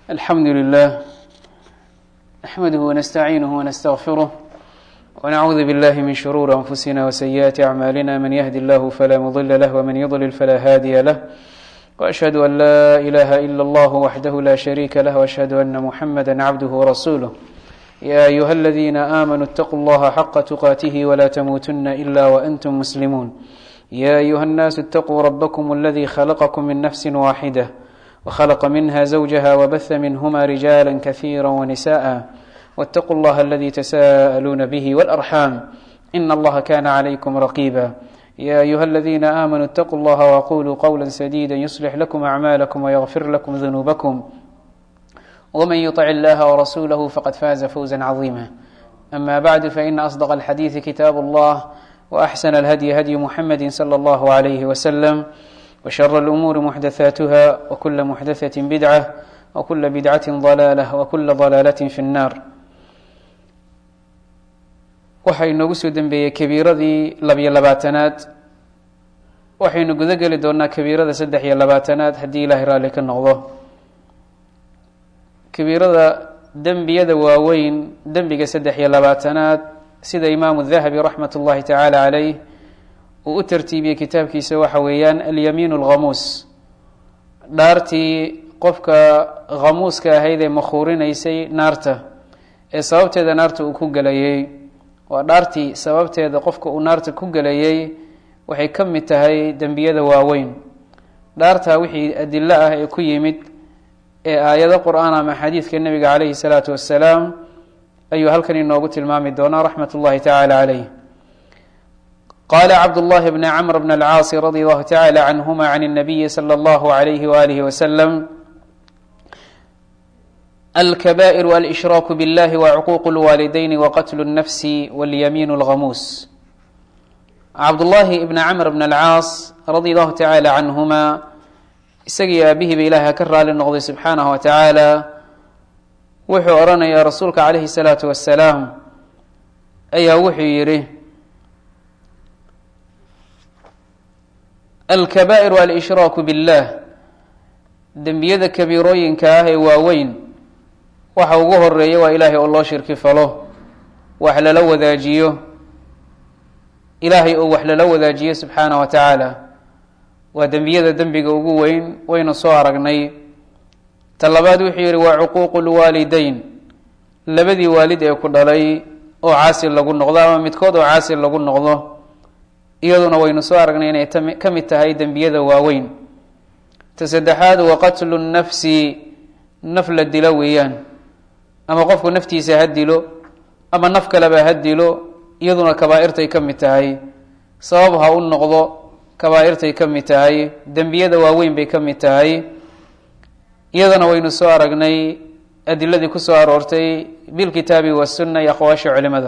الحمد لله نحمده ونستعينه ونستغفره ونعوذ بالله من شرور أنفسنا وسيئات أعمالنا من يهد الله فلا مضل له ومن يضلل فلا هادي له وأشهد أن لا إله إلا الله وحده لا شريك له وأشهد أن محمدا عبده ورسوله يا أيها الذين آمنوا اتقوا الله حق تقاته ولا تموتن إلا وأنتم مسلمون يا أيها الناس اتقوا ربكم الذي خلقكم من نفس واحدة وخلق منها زوجها وبث منهما رجالا كثيرا ونساء واتقوا الله الذي تساءلون به والأرحام إن الله كان عليكم رقيبا يا أيها الذين آمنوا اتقوا الله وقولوا قولا سديدا يصلح لكم أعمالكم ويغفر لكم ذنوبكم ومن يطع الله ورسوله فقد فاز فوزا عظيما أما بعد فإن أصدق الحديث كتاب الله وأحسن الهدي هدي محمد صلى الله عليه وسلم وشر الأمور محدثاتها وكل محدثة بدعة وكل بدعة ضلالة وكل ضلالة في النار waxaa inoogu soo dembeeyey kabiiradii labiyo labaatanaad waxaynu gudo geli doonaa kabiirada saddex iyo labaatanaad haddii ilaahay raalli ka noqdo kabiirada dembiyada waaweyn dembiga saddex iyo labaatanaad sida imaamu dahabi raxmat ullahi tacaala caleyh uu u tartiibiyey kitaabkiisa waxa weeyaan alyamiin alghamuus dhaartii qofka khamuuska ahayd ee makhuurinaysay naarta ee sababteeda naarta uu ku gelayay waa dhaartii sababteeda qofka uu naarta ku gelayay waxay ka mid tahay dembiyada waaweyn dhaartaa wixii adilo ah ee ku yimid ee aayado qur-aan ama xadiidka nebiga caleyhi salaatu wassalaam ayuu halkan inoogu tilmaami doonaa raxmat ullahi tacaala caleyh qala cabdullahi bni camr bn alcaasi radi allahu tacala canhuma can اnabiyi slى اllahu alayhi walihi wasalam alkaba'ir alshraaku biاllahi wacuquuq اlwaalidayni waqatlu اnnafsi walyamiin اlghamuus cabdullahi ibni camr bn alcaas radi allahu tacala canhuma isagii aabihiiba ilahay ha ka raali noqday subxaanahu wa tacaala wuxuu odhanayaa rasuulka calayhi salaatu wasalaam ayaa wuxuu yidhi alkabaa'iru alshraaku billah dembiyada kabiirooyinka ah ee waaweyn waxa ugu horeeya waa ilaahay oo loo shirki falo wax lala wadaajiyo ilaahay oo wax lala wadaajiyo subxaanah wa tacaala waa dembiyada dembiga ugu weyn waynu soo aragnay ta labaad wuxuu yihi waa cuquuqu lwaalideyn labadii waalid ee ku dhalay oo caasi lagu noqdo ama midkood oo caasi lagu noqdo iyaduna waynu soo aragnay inay ka mid tahay dembiyada waaweyn ta saddexaad wa qatlu nnafsi naf la dilo weeyaan ama qofku naftiisa ha dilo ama naf kaleba ha dilo iyaduna kabaa-irtay ka mid tahay sabab ha u noqdo kabaa-irtay ka mid tahay dembiyada waaweyn bay ka mid tahay iyadana waynu soo aragnay adiladii kusoo aroortay bilkitaabi wasunna iyo aqwaasha culimada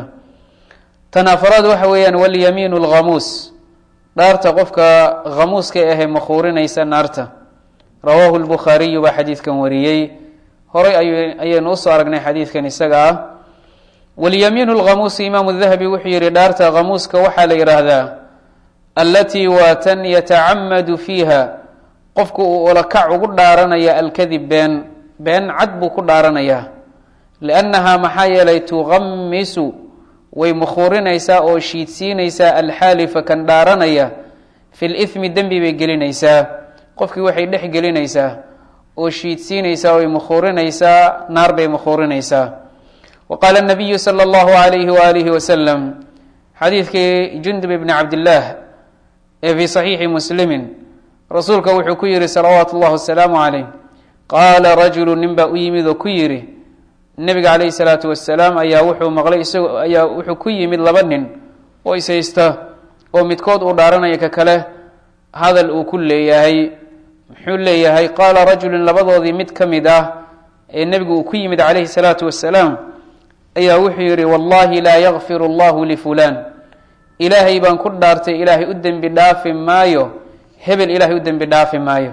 tan afaraad waxa weeyaan walyamiin lghamuus dhaarta qofka khamuuska ahee makhuurinaysa naarta rawaahu lbukhaariyu baa xadiidkan wariyey horay ayaynu usoo aragnay xadiidkan isaga ah walyamiin lghamuusi imaamu dahabi wuxuu yihi dhaarta khamuuska waxaa la yidhaahdaa allatii waa tan yatacamadu fiiha qofku uu ulakac ugu dhaaranaya alkadib been been cad buu ku dhaaranayaa liannahaa maxaa yeelay tuqamisu way mukhuurinaysaa oo shiidsiinaysaa alxaalifa kan dhaaranaya fi lithmi dembi bay gelinaysaa qofkii waxay dhex gelinaysaa oo shiidsiinaysaa way mukhuurinaysaa naar bay mukhuurinaysaa wa qaala nabiyu sala allahu alayhi waalihi wasalam xadiidkii jundub ibni cabdillaah ee fii saxiixi muslimin rasuulka wuxuu ku yihi salawaatu اllah wasalaamu calayh qaala rajulu nin baa u yimid oo ku yidhi nebiga calayhi salaatu wasalaam ayaa wuxuu maqlay isagoo ayaa wuxuu ku yimid laba nin oo ishaysta oo midkood uu dhaaranaya ka kale hadal uu ku leeyahay muxuu leeyahay qaala rajulun labadoodii mid ka mid ah ee nebigu uu ku yimid calayhi salaatu wasalaam ayaa wuxuu yidhi wallahi laa yakfir allahu lifulaan ilaahay baan ku dhaartay ilaahay u dembi dhaafi maayo hebel ilaahay u dembi dhaafi maayo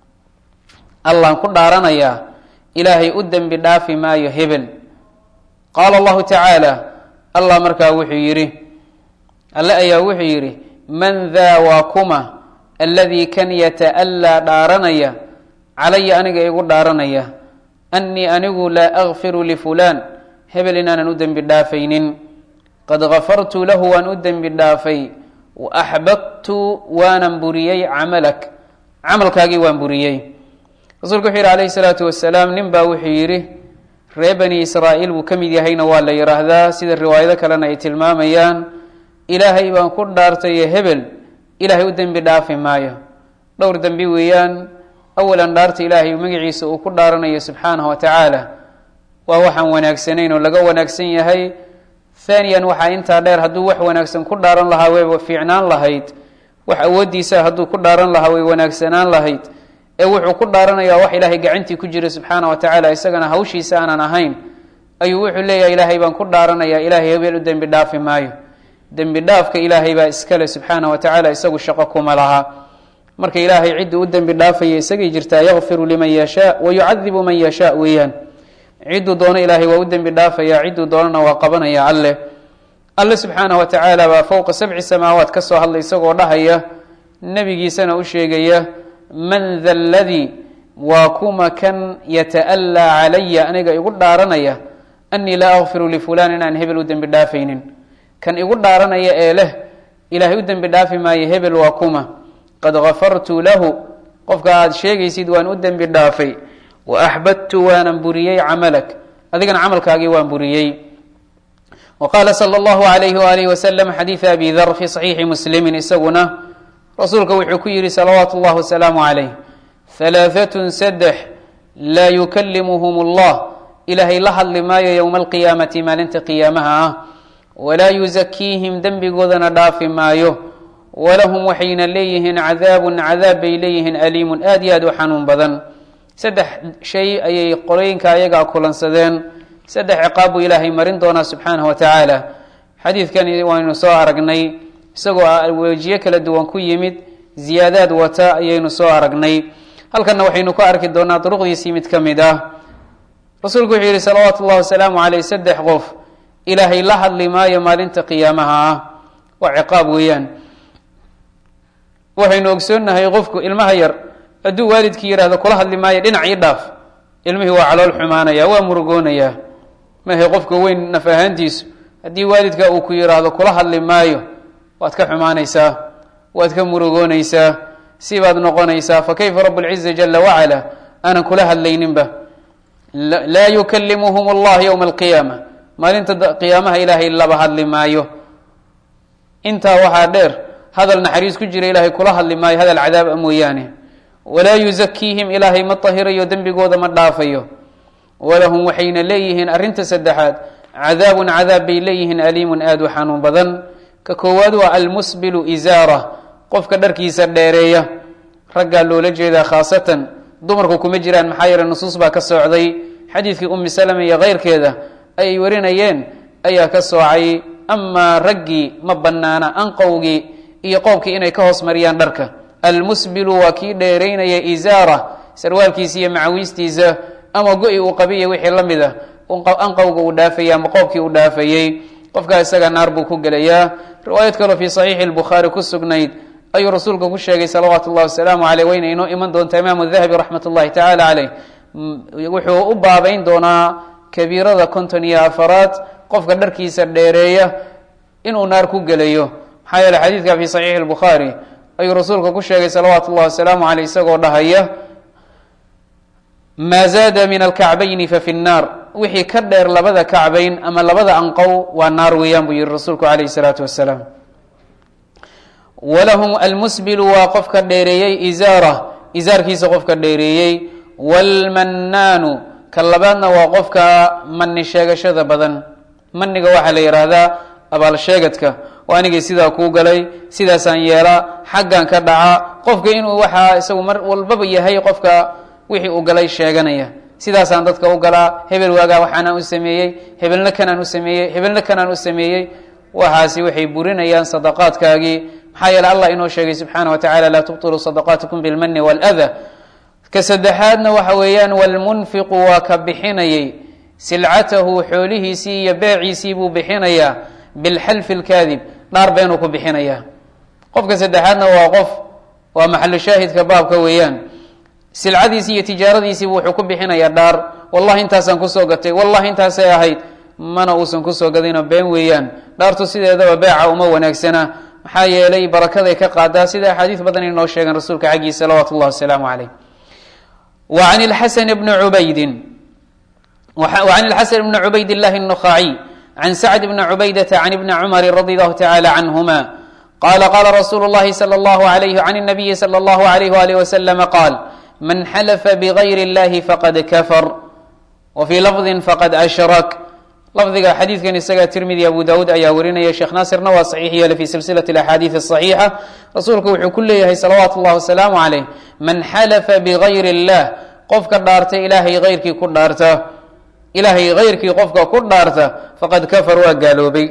allaan ku dhaaranayaa ilaahay u dembi dhaafi maayo hebel qaala allahu tacaala allah markaa wuxuu yidhi alle ayaa wuxuu yidhi man daa waa kuma alladii kan yata'allaa dhaaranaya calaya aniga igu dhaaranaya annii anigu laa akfiru lifulaan hebel inaanan u dembi dhaafaynin qad gafartu lahu waan u dembi dhaafay wa axbabtu waanan buriyey camalak camalkaagii waan buriyey rasuulku wuxuu yihi calayhi salaatu wasalaam nin baa wuxuu yidhi ree bani israa'iil buu ka mid yahayna waa la yidhaahdaa sida riwaayado kalena ay tilmaamayaan ilaahay baan ku dhaartaye hebel ilaahay u dembi dhaafi maayo dhowr dembi weeyaan awalan dhaarta ilaahay magaciisa uu ku dhaaranayo subxaanahu wa tacaala waa waxaan wanaagsanayn oo laga wanaagsan yahay haaniyan waxaa intaa dheer hadduu wax wanaagsan ku dhaaran lahaa way fiicnaan lahayd wax awooddiisa hadduu ku dhaaran lahaa way wanaagsanaan lahayd ee wuxuu ku dhaaranayaa wax ilaahay gacantii ku jira subxaana wa tacaala isagana hawshiisa aanan ahayn ayuu wuxuu leeyahay ilaahay baan ku dhaaranayaa ilaahay hebel u dembi dhaafi maayo dembi dhaafka ilaahay baa iskale subxaana wa tacaala isagu shaqo kuma laha marka ilaahay cidduu u dembi dhaafaya isagay jirtaa yakfiru liman yashaa wa yucadibu man yashaa weeyaan cidduu doono ilaahay waa u dembi dhaafaya cidduu doonana waa qabanaya alle alle subxaana wa tacaala baa fowqa sabci samaawaat ka soo hadlay isagoo dhahaya nebigiisana u sheegaya man da ladii waa kuma kan yata'allaa calaya aniga igu dhaaranaya annii laa akfiru lifulaan inaan hebel u dembi dhaafaynin kan igu dhaaranaya ee leh ilaahay u dembi dhaafi maayo hebel waa kuma qad gafartu lahu qofka aada sheegaysid waan u dembi dhaafay wa axbadtu waanan buriyey camalak adigana camalkaagii waan buriyey wa qaala sala allahu alayhi waalihi wasalam xadiida abi dar fi saxiixi muslimin isaguna rasuulka wuxuu ku yihi salawaatu اllah wasalaamu calayh halaaatun saddex laa yukalimuhum allah ilaahay la hadli maayo yowma alqiyaamati maalinta qiyaamaha ah walaa yuzakiihim dembigoodana dhaafi maayo walahum waxayna leeyihiin cadaabun cadaab bay leeyihiin aliimun aad iyo aad u xanuun badan saddex shay ayay qolooyinka ayagaa kulansadeen saddex ciqaab buu ilaahay marin doonaa subxaanahu wa tacaala xadiidkani waynu soo aragnay isagoo wejiyo kala duwan ku yimid ziyaadaad wata ayaynu soo aragnay halkanna waxaynu ku arki doonaa duruqdiisii mid ka mid ah rasuulku wuxuu yihi salawaatu ullahi wasalaamu caleyh saddex qof ilaahay la hadli maayo maalinta qiyaamaha ah waa ciqaab weeyaan waxaynu ogsoonnahay qofku ilmaha yar hadduu waalidkii yidhahdo kula hadli maayo dhinac ii dhaaf ilmihii waa calool xumaanaya waa murugoonayaa mahe qofka weyn naf ahaantiisu haddii waalidka uu ku yidhaahdo kula hadli maayo waad ka xumaanaysaa waad ka murugoonaysaa sibaad noqonaysaa fa kayfa rabu lciza jala wacala aanan kula hadlayninba laa yukalimuhum allah yowma alqiyaama maalinta qiyaamaha ilaahay laba hadli maayo intaa waxaa dheer hadal naxariis ku jira ilaahay kula hadli maayo hadal cadaab a mooyaane walaa yuzakiihim ilaahay ma tahirayo dembigooda ma dhaafayo walahum waxayna leeyihiin arrinta saddexaad cadaabun cadaab bay leeyihiin aliimun aada u xanuun badan ka koowaad waa almusbilu isaara qofka dharkiisa dheereeya raggaa loola jeedaa khaasatan dumarku kuma jiraan maxaa yeele nusuus baa ka soocday xadiidkii ummi salama iyo keyrkeeda ayay warinayeen ayaa ka soocay amaa raggii ma banaana anqowgii iyo qoobkii inay ka hoos mariyaan dharka almusbilu waa kii dheeraynaya isaara sarwaalkiisa iyo macawiistiisa ama go-i uu qabiya wixii la mid a anqowga uu dhaafayay ama qoobkii uu dhaafayey qofkaa isaga naar buu ku gelayaa riwaayad kaloo fii saxiixi lbukhaari ku sugnayd ayuu rasuulka ku sheegay salawaatu llahi wasalaamu caleyh wayna inoo iman doontaa imaamu dahabi raxmat ullahi tacaala caleyh wuxuu u baabayn doonaa kabiirada konton iyo afaraad qofka dharkiisa dheereeya inuu naar ku gelayo maxaa yeele xadiidka fii saxiixi lbukhaari ayuu rasuulka ku sheegay salawaatu llahi wasalaamu caleyh isagoo dhahaya maa zaada min alkacbayni fa fi nnaar wixii ka dheer labada kacbayn ama labada anqow waa naar weeyaan buu yihi rasuulku calayhi salaatu wasalaam walahum almusbilu waa qofka dheereeyey isaara isaarkiisa qofka dheereeyey waalmannaanu ka labaadna waa qofka mani sheegashada badan maniga waxaa la yidhaahdaa abaalsheegadka oo anigii sidaa kuu galay sidaasaan yeelaa xaggan ka dhaca qofka inuu waxaa isagu mar walbaba yahay qofka wixii uu galay sheeganaya sidaasaan dadka u galaa hebel waagaa waxaanaan u sameeyey hebelna kanaan u sameeyey hebelna kanaan u sameeyey waxaasi waxay burinayaan sadaqaadkaagii maxaa yeele allah inoo sheegay subxaana wa tacala laa tubtiluu sadaqaatikum bilmani wاlada ka saddexaadna waxa weeyaan wlmunfiqu waa ka bixinayay silcatahu xoolihiisii iyo beeciisii buu bixinayaa bilxalfi اlkaadib dhaar beenuu ku bixinayaa qofka saddexaadna waa qof waa maxalu shaahidka baabka weeyaan silcadiisii iyo tijaaradiisiibu wuxuu ku bixinayaa dhaar wallahi intaasaan kusoo gatay wallahi intaasay ahayd mana uusan kusoo gadinoo been weeyaan dhaartu sideedaba beeca uma wanaagsana maxaa yeelay barakaday ka qaadaa sida axaadiis badan inoo sheegan rasuulka xaggiisa salawaatu llahi wasalaamu caleyh wa can ilxasan bni cubaydin وعن الxسن بن عbayd اللh النخاعي عن سعد بن عbaydة عن بن cمر رضي الله تعالى عنهما qال qال رsuل اللhi صلى الله عليه عن النبي صلى الله عليه وآله وسلم qال من xلف بغyr اللh fqد kفر وفي لفظ fqد أشhrك lafdiga xadiidkan isaga tirmidi abu dawuud ayaa warinaya sheekh naasirna waa saxiix yeele fi silsilaة الأxaadiiث الصaxiixa rasuulku wuxuu ku leeyahay salawaatu الlahi wasalaamu عaleyh man xلفa bغayr الlah qofka dhaarta ilaahay غayrkii ku dhaarta ilaahay hayrkii qofka ku dhaarta faqad kafar waa gaaloobay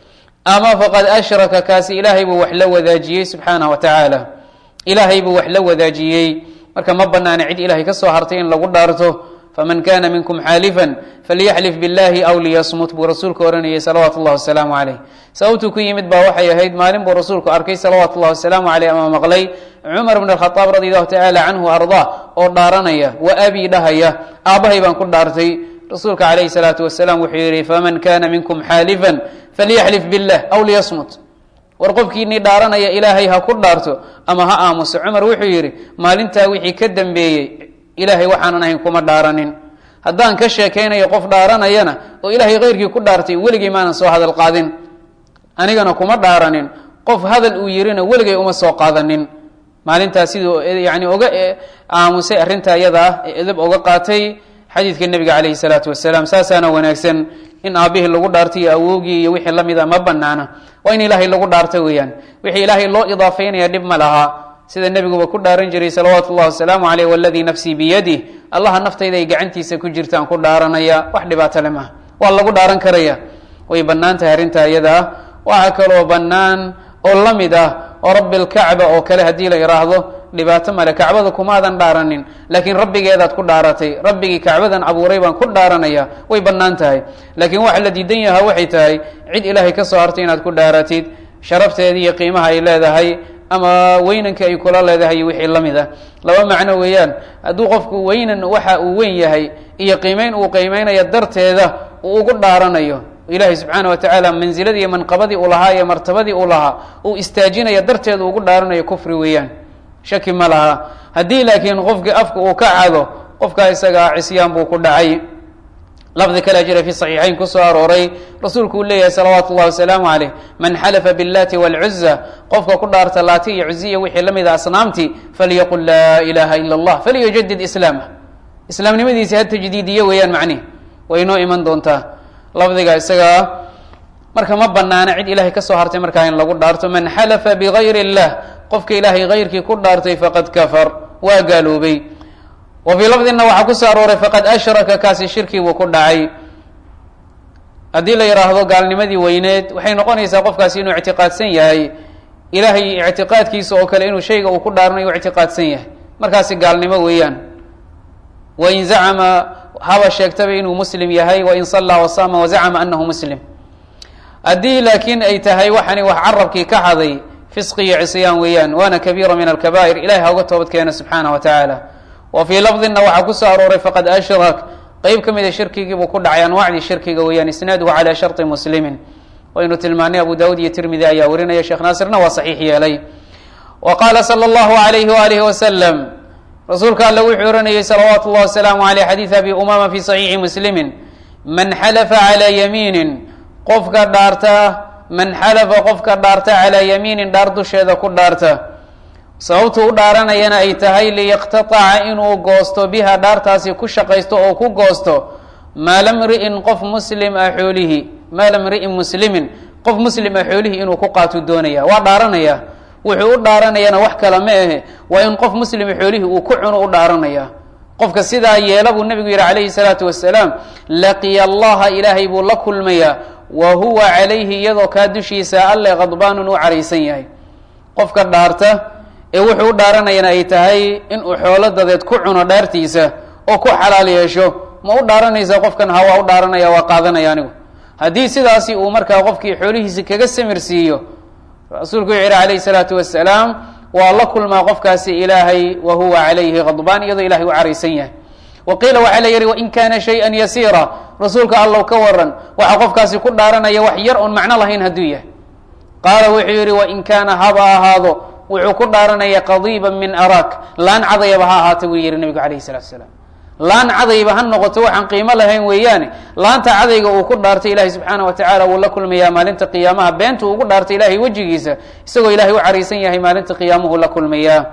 ama faqad ashraka kaasi ilaahay buu wax la wadaajiyey subxaanah wa tacaala ilaahay buu wax la wadaajiyey marka ma banaana cid ilahay ka soo hartay in lagu dhaarto faman kana minkum xaalifan falyaxlif billahi aw liyasmut buu rasuulku ohanayay salawaatu llahi wasalaamu caleyh sababtuu ku yimid baa waxay ahayd maalin buu rasuulku arkay salawaatu llahi wasalaamu caleyh ama maqlay cumar bn alkhadaab radi allahu tacaala canhu ardaa oo dhaaranaya wa abi dhahaya aabbahay baan ku dhaartay rasuulka calayhi salaatu wasalaam wuxuu yihi faman kana minkum xaalifan falyaxlif billah aw liyasmut war qofkiinii dhaaranaya ilaahay ha ku dhaarto ama ha aamuso cumar wuxuu yidhi maalintaa wixii ka dambeeyey ilaahay waxaanan ahayn kuma dhaaranin haddaan ka sheekaynayo qof dhaaranayana oo ilaahay keyrkii ku dhaartay weligay maanan soo hadal qaadin anigana kuma dhaaranin qof hadal uu yirina weligay uma soo qaadanin maalintaas siduu yani oga aamusay arrinta iyada ah ee edab oga qaatay xadiidka nebiga calayhi salaatu wasalaam saasaana wanaagsan in aabihii lagu dhaartay iyo awowgii iyo wixii lamid a ma banaana waa in ilaahay lagu dhaarta weeyaan wixii ilaahay loo idaafeynaya dhib ma laha sida nebiguba ku dhaaran jiray salawaatu llahi wasalaamu caleyh waladii nafsii biyadih allaha naftayda ay gacantiisa ku jirtaan ku dhaaranaya wax dhibaato le maha waa lagu dhaaran karaya way bannaan tahay arrinta iyada ah waxaa kaloo bannaan oo la mid ah oo rabbi lkacba oo kale haddii la idhaahdo dhibaato male kacbada kumaadan dhaaranin laakiin rabbigeedaad ku dhaaratay rabbigii kacbadan abuuray baan ku dhaaranaya way bannaan tahay laakiin waxa la diidan yahaa waxay tahay cid ilaahay ka soo hartay inaad ku dhaaratid sharafteeda iyo qiimaha ay leedahay ama weynanka ay kula leedahay iyo wixii la mid ah laba macno weeyaan hadduu qofku weynan waxa uu weyn yahay iyo qiimeyn uu qiimeynayo darteeda uu ugu dhaaranayo ilaahay subxaana wa tacaala manziladii iyo manqabadii uu lahaa iyo martabadii uu lahaa uu istaajinaya darteeda ugu dhaaranayo kufri weeyaan shaki ma laha haddii laakiin qofkii afka uu ka cado qofkaa isagaa cisyaan buu ku dhacay lafdi kale jira fi saxiixayn kusoo arooray rasuulku uu leeyahay salawaatu llahi wasalaamu caleyh man xalafa biاllati wاlcuza qofka ku dhaarta laati iyo cuziya wixii la mid a asnaamti falyaqul laa ilaha ila اllah falyujadid islaamah islaamnimadiisi ha tajdiidiyo weeyaan macnihi way inoo iman doontaa lafdiga isagaa marka ma banaana cid ilahay kasoo hartay markaa in lagu dhaarto man xalafa bigayr اllah qofka ilaahay hayrkii ku dhaartay faqad kafar waa gaaloobay wa fii lafdina waxaa kusoo arooray faqad ashraka kaasi shirkii buu ku dhacay haddii la yidhaahdo gaalnimadii weyneed waxay noqonaysaa qofkaasi inuu ictiqaadsan yahay ilaahay ictiqaadkiisa oo kale inuu shayga uu ku dhaaranayo u ictiqaadsan yahay markaasi gaalnimo weeyaan wain zacama haba sheegtaba inuu muslim yahay wain sallaa wasaama wazacama anahu muslim haddii laakiin ay tahay waxani wax carabkii ka haday fisqi iyo cisyaan weeyaan waana kabiira min alkabaa'ir ilahay ha uga toobad keena subxaanah wa tacaala wa fii lafdina waxaa kusoo arooray faqad ashrak qeyb ka mida shirkigiibuu ku dhacay anwaacdii shirkiga weeyaan isnaaduhu calaa sharطi muslimin waynu tilmaanay abu dawud iyo tirmidi ayaa warinaya sheekh naasirna waa saxiix yeelay wa qaala salى اllahu alayhi waalihi wasalam rasuulka alle wuxuu oranayey salawaatu اllahi wasalaamu aleyh xadiid abi umama fi saxiixi muslimi man xalafa calaa yamiinin qofka dhaarta man xalafa qofka dhaarta calaa yamiinin dhaar dusheeda ku dhaarta sababtu u dhaaranayana ay tahay liyaqtataca inuu goosto biha dhaartaasi ku shaqaysto oo ku goosto maala mri'in qof muslim ah xoolihi maala mri'in muslimin qof muslim ah xoolihii inuu ku qaatuu doonaya waa dhaaranaya wuxuu u dhaaranayana wax kale ma ahe waa in qof muslima xoolihii uu ku cuno u dhaaranaya qofka sidaa yeela buu nebigu yihi calayhi salaatu wasalaam laqiya allaha ilaahay buu la kulmayaa wa huwa calayhi iyadoo kaa dushiisa alle khadbaanun u caraysan yahay qofka dhaarta ee wuxuu u dhaaranayana ay tahay inuu xoolo dadeed ku cuno dhaartiisa oo ku xalaal yeesho ma u dhaaranaysa qofkan ha waa u dhaaranaya waa qaadanaya anigu haddii sidaasi uu markaa qofkii xoolihiisi kaga samir siiyo rasuulku wuxuu yihi calayhi salaatu wasalaam waa la kulmaa qofkaasi ilaahay wa huwa calayhi khadbaan iyadoo ilahay u caraysan yahay wa qiila waxaa la yihi wain kana shayئa yasiira rasuulka allow ka waran waxa qofkaasi ku dhaaranaya wax yar oon macno lahayn hadduu yahay qaala wuxuu yihi wain kaana haba ahaado wuxuu ku dhaaranaya qadiiba min araak laan cadayaba ha ahaata buu yihi nabigu alayh الsalatu salaam laan cadayba ha noqoto waxaan qiimo lahayn weeyaane laanta cadayga uu ku dhaartay ilahay subxaana wa tacala wuu la kulmayaa maalinta qiyaamaha beenta uu ugu dhaartay ilahay wejigiisa isagoo ilahay u caraysan yahay maalinta qiyaamuhu la kulmayaa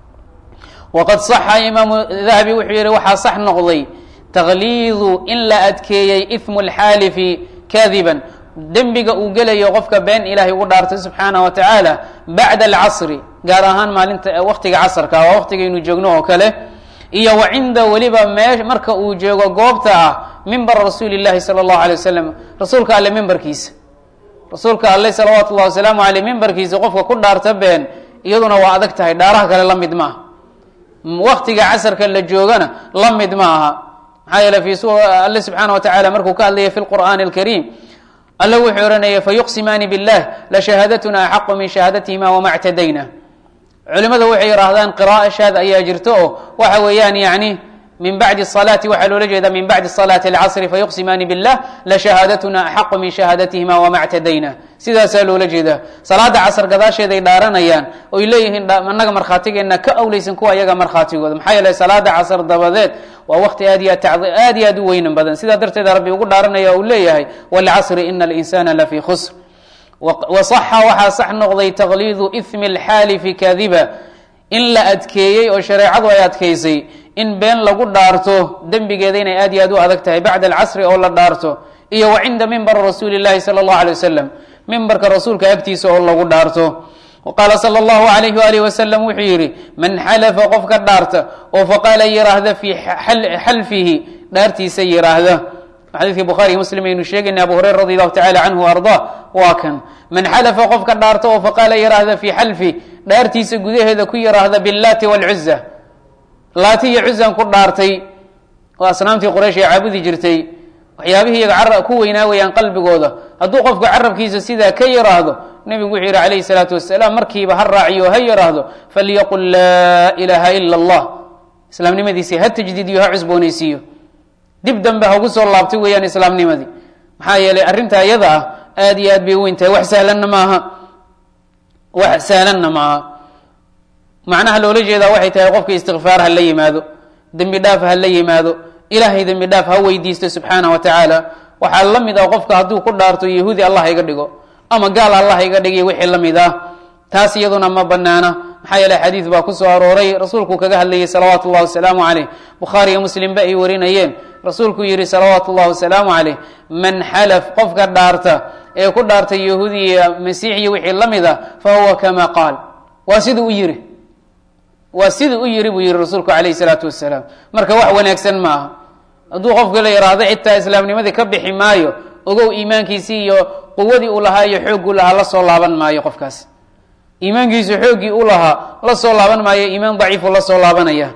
waqad saxa imaamu dahabi wuxuu yihi waxaa sax noqday takliidu in la adkeeyey imu lxaalifi kadiban dembiga uu gelayo qofka been ilahay ugu dhaartay subxaana wa tacaala bacda alcasri gaar ahaan maalinta waqtiga casrka waa waqtigaynu joogno oo kale iyo wa cinda weliba mee marka uu joogo goobta ah mimbar rasuuli llahi sala allahu alay wasalam rasuulka alle mimbarkiisa rasuulka alle salawaatu llahi wasalaamu aleyh mimbarkiisa qofka ku dhaarta been iyaduna waa adag tahay dhaaraha kale la mid ma aha waktiga casarka la joogana la mid ma aha maxaa yeele fi alle subxaana wa tacala markuu ka hadlaya fi lqur'aani alkariim alle wuxuu ohanaya fayuqsimaani billah lashahaadatuna axaqu min shahaadatihima wama ctadayna culimada waxay yihaahdaan qira'a shaad ayaa jirto oo waxa weeyaan yani min bacdi salaati waxaa loola jeeda min bacdi salaati alcasri fayuqsimaani billah lashahaadatuna axaqu min shahaadatihima wama ctadayna sidaasaa loola jeedaa salaada casr gadaasheeday dhaaranayaan oy leeyihiin anaga markhaatigeenna ka awleysan kuwa ayaga markhaatigooda maxaa yeele salaada casr dabadeed waa waqti aad iyo aad iyo aad u weynan badan sidaa darteed rabbi ugu dhaaranaya uu leeyahay wlcasri ina alinsana lafii khusr wasaxa waxaa sax noqday takliidu ithmi alxaalifi kadiba in la adkeeyey oo shareecadu ay adkaysay in been lagu dhaarto dembigeeda inay aad iyo aad u adag tahay bacda alcasri oo la dhaarto iyo wa cinda mimbar rasuuli llahi sala allahu alay wasalam mimbarka rasuulka agtiisa oo lagu dhaarto qaala sala allahu alayhi waalihi wasalam wuxuu yidhi man xalafa qofka dhaarta oo faqaala yiraahda fii xalfihi dhaartiisa yiraahda xadiidkii bukhaariy muslim aynu sheegayna abu hureyra radi allahu tacala canhu arda waa kan man xalafa qofka dhaarta oo faqaala yiraahda fii xalfi dhaartiisa gudaheeda ku yiraahda billaati waalcuza laati iyo cuzan ku dhaartay oo asnaamtii quraysh ay caabudi jirtay waxyaabihii iyaga ku weynaa weyaan qalbigooda hadduu qofku carabkiisa sidaa ka yiraahdo nebigu wuxuu yihi calayhi salaatu wasalaam markiiba ha raaciyo ha yiraahdo falyaqul laa ilaaha ila allah islaamnimadiisii ha tajdiidiyo ha cusboonaysiiyo dib dambe hagu soo laabtay weeyaan islaamnimadii maxaa yeelay arrinta iyada ah aad iyo aad bay weyn tahay wax sahlanna maaha wax sahlanna maaha macnaha loola jeedaa waxay tahay qofka istikfaar ha la yimaado dembi dhaaf ha la yimaado ilaahay dembi dhaaf ha weydiisto subxaana wa tacaala waxaa la mid ah qofka hadduu ku dhaarto yahuudi allah iga dhigo ama gaal allah iga dhigiy wixii la mid ah taas iyaduna ma banaana maxaa yeele xadiid baa kusoo arooray rasuulku kaga hadlayay salawaatu llahi wasalaamu caleyh bukhaari iyo muslimba ay warinayeen rasuulku yihi salawaatu llahi wasalaamu caleyh man xalaf qofka dhaarta ee ku dhaartay yahuudi iyo masiix iyo wixii la mid ah fa huwa kama qaal waa siduu u yiri waa siduu u yiri buu yihi rasuulku calayhi salaatu wasalaam marka wax wanaagsan ma aha hadduu qofka la yidhaahdo xitaa islaamnimadii ka bixi maayo ogow iimaankiisii iyo quwadii uu lahaa iyo xoogguu lahaa la soo laaban maayo qofkaas iimaankiisu xooggii u lahaa la soo laaban maayo iimaan daciifu la soo laabanaya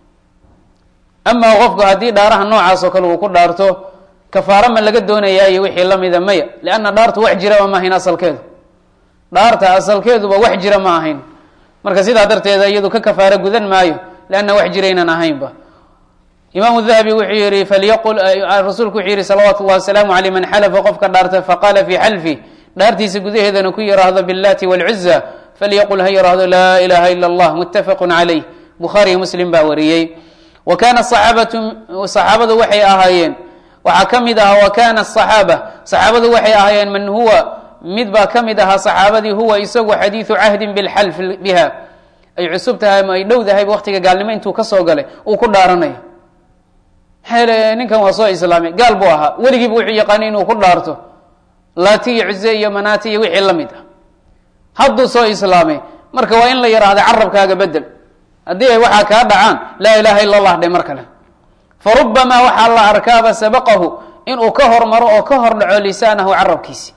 amaa qofku haddii dhaaraha noocaas oo kale uu ku dhaarto kafaara ma laga doonayaa iyo wixii lamida maya lianna dhaartu wax jiraba ma ahayn asalkeedu dhaarta asalkeeduba wax jira ma ahayn marka sidaa darteeda iyadu ka kafaaro gudan maayo leanna wax jiraynan ahaynba imaamu dahabi wuxuu yihi falyaqul rasuulku wuxuu yihi salawaatu llahi wasalaamu aleyh man xalafa qofka dhaarta faqaala fii xalfi dhaartiisa gudaheedana ku yiraahdo billaati wاlcuza falyaqul ha yiraahdo laa ilaha ila اllah mutafaqu calayh bukhaariyo muslim baa wariyey wa kana saxaabatu saxaabadu waxay ahaayeen waxaa ka mid ahaa wa kana asaxaaba saxaabadu waxay ahaayeen man huwa mid baa ka mid ahaa saxaabadii huwa isagu xadiidu cahdin bilxalf biha ay cusub tahay ama ay dhow dahay waqtiga gaalnimo intuu kasoo galay uu ku dhaaranayo maxaa ninkan waa soo islaamay gaal buu ahaa weligiiba wuxuu yaqaanay inuu ku dhaarto laati iyo cuze iyo manaati iyo wixii la mid ah hadduu soo islaamay marka waa in la yidhaahda carabkaaga bedel haddii ay waxaa kaa dhacaan laa ilaha ila allah dhe mar kale farubamaa waxaa la arkaaba sabaqahu inuu ka hormaro oo ka hor dhaco lisaanahu carabkiisi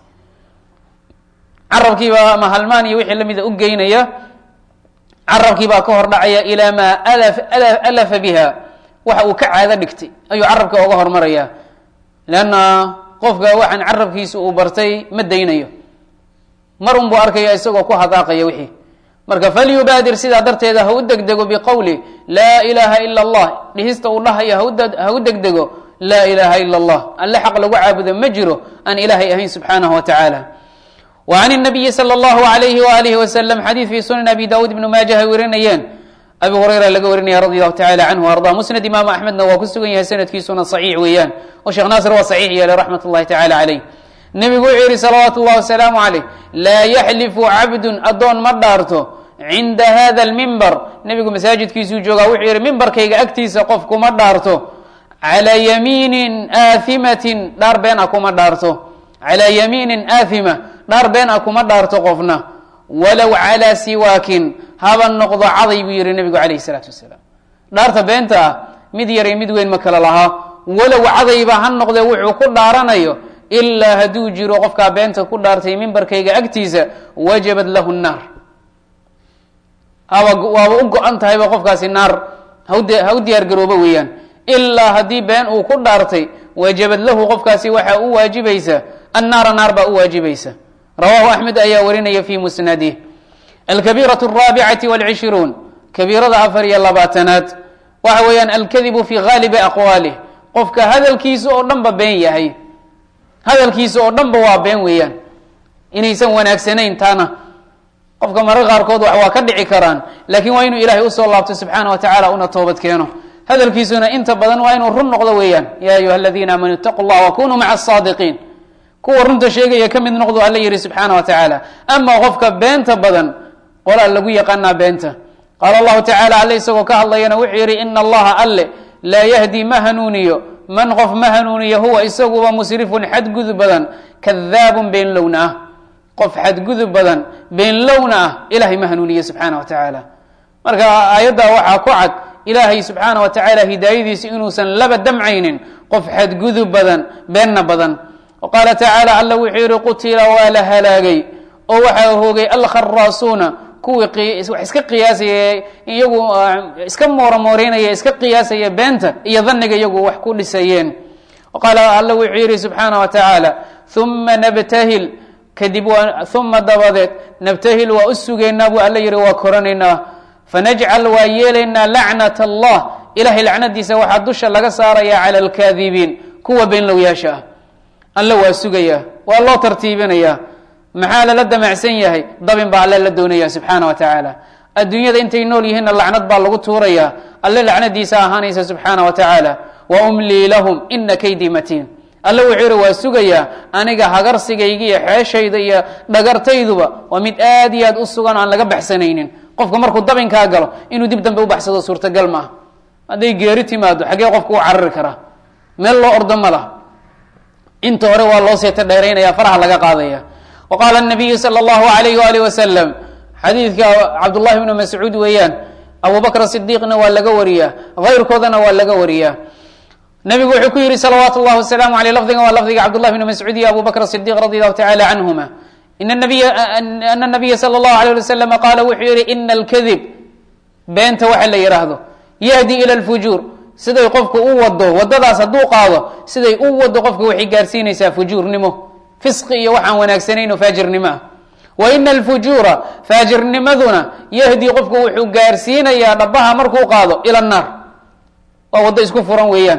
carabkiibaa ama halmaan iyo wixii lamida u geynaya carabkiibaa ka hor dhacaya ilaa maa alafa biha waxa uu ka caado dhigtay ayuu carabka oga hormaraya leanna qofka waxaan carabkiisa uu bartay ma daynayo mar un buu arkaya isagoo ku hadaaqaya wixii marka falyubaadir sidaa darteeda ha u degdego biqowli laa ilaaha ila allah dhihista uu dhahayo ha u degdego laa ilaaha ila allah alle xaq lagu caabudo ma jiro aan ilaahay ahayn subxaanahu wa tacaala wa can nabiyi sala allahu alayhi waalihi wasalam xadiid fii sunan abi daawuud ibnu maaja ay warinayeen abi hurayra laga warinaya radi allahu tacala canhu arda musnad imaamu axmedna waa ku sugan yahay sanadkiisuna saxiix weeyaan oo sheekh naasir waa saxiix yeelay raxmat ullahi tacala caleyh nebigu wuxuu yihi salawaatu ullahi wasalaamu caleyh laa yaxlifu cabdun addoon ma dhaarto cinda hada almimbar nebigu masaajidkiisuu joogaa wuxuu yihi mimbarkayga agtiisa qof kuma dhaarto calaa yamiinin aathimatin dhaar been a kuma dhaarto calaa yamiinin aathima dhaar been a kuma dhaarto qofna walow calaa siwaakin haba noqdo caday buu yihi nebigu calayhi salaatu wasalaam dhaarta beenta ah mid yaray mid weyn ma kale lahaa walow cadayba ha noqdee wuxuu ku dhaaranayo ilaa hadduu jiro qofkaa beenta ku dhaartay mimbarkayga agtiisa wajabat lahu nnaar haba waaba u go-an tahayba qofkaasi naar haude ha u diyaar garoobo weeyaan ilaa haddii been uu ku dhaartay wajabad lahu qofkaasi waxaa u waajibaysa annaara naar baa u waajibaysa rawahu axmed ayaa warinaya fi musnadih alkabiiraة الraabicati wاlcishruun kabiirada afar iyo labaatanaad waxa weeyaan alkadibu fi gaalibi aqwaalih qofka hadalkiisa oo dhan ba been yahay hadalkiisa oo dhan ba waa been weeyaan inaysan wanaagsanayn taana qofka marar qaarkood wax waa ka dhici karaan laakiin waa inuu ilaahay usoo laabto subxaana wa tacala una toobad keeno hadalkiisuna inta badan waa inuu run noqdo weeyaan ya ayuha aladiina aamanuu itaquu llah wakunuu maca asaadiqiin kuwa runta sheegaya ka mid noqdo alla yihi subxaana wa tacaala ama qofka beenta badan qolaa lagu yaqaanaa beenta qaala allahu tacala alle isagoo ka hadlayana wuxuu yihi ina allaha alle laa yahdi ma hanuuniyo man qof ma hanuuniyo huwa isaguba musrifun xadgudub badan kadaabun beenlowna ah qof xadgudub badan beenlowna ah ilahay ma hanuuniyo subxaana wa tacaala marka aayadda waxaa ku cad ilaahay subxaana wa tacaala hidaayadiisa inuusan laba damcaynin qof xadgudub badan beenna badan qaala tacaala alla wuxuu yihi qutila waa la halaagay oo waxaa hoogay alkharaasuuna kuwii wax iska qiyaasaya iyagu iska mooromooreynaya iska qiyaasaya beenta iyo dhanniga iyagu wax ku dhisayeen qaala alla wuxuu yihi subxaana wa tacaala uma nabtahil kadib waa uma dabadeed nabtahil waa u sugaynaa buu alla yihi waa koranaynaa fanajcal waa yeelaynaa lacnat allah ilahay lacnadiisa waxaa dusha laga saaraya cala alkaadibiin kuwa beenlowyaasha ah alle waa sugayaa waa loo tartiibinayaa maxaa lala damacsan yahay dabin baa alle la doonaya subxaana wa tacaala adduunyada intay nool yihiinna lacnad baa lagu tuurayaa alle lacnadiisa ahaanaysa subxaana wa tacaala wa umlii lahum ina kaydii matiin alle wuxuu yihi waa sugayaa aniga hagarsigayga iyo xeeshayda iyo dhagartayduba waa mid aad iyo aad u sugan aan laga baxsanaynin qofka markuu dabinkaa galo inuu dib dambe u baxsado suurtagal maaha hadday geeri timaado xaggee qofka u carari karaa meel loo ordo ma laha inta hore waa loo seeta dheeraynaya faraha laga qaadaya wa qaala nabiyu sala allahu alayh waalih wasalam xadiidka cabdullahi bnu mascuud weeyaan abu bakr sidiiqna waa laga wariyaa hayrkoodana waa laga wariyaa nabigu wuxuu ku yihi salawaatu llahi wasalaamu aleyh lafdiga waa lafdiga cabdullahi bnu mascuud iyo abu bakr sidiq radi allahu tacala canhuma ana nabiya sala allahu alayh ali wasalam qaala wuxuu yihi ina alkadib beenta waxa la yidhaahdo yahdi ila lfujuur siday qofku u wado wadadaas hadduu qaado siday u wado qofka waxay gaarsiinaysaa fujuurnimo fisqi iyo waxaan wanaagsanayn oo faajirnimo ah wa ina alfujuura faajirnimaduna yahdi qofku wuxuu gaarsiinayaa dhabaha markuu qaado ila naar waa waddo isku furan weeyaan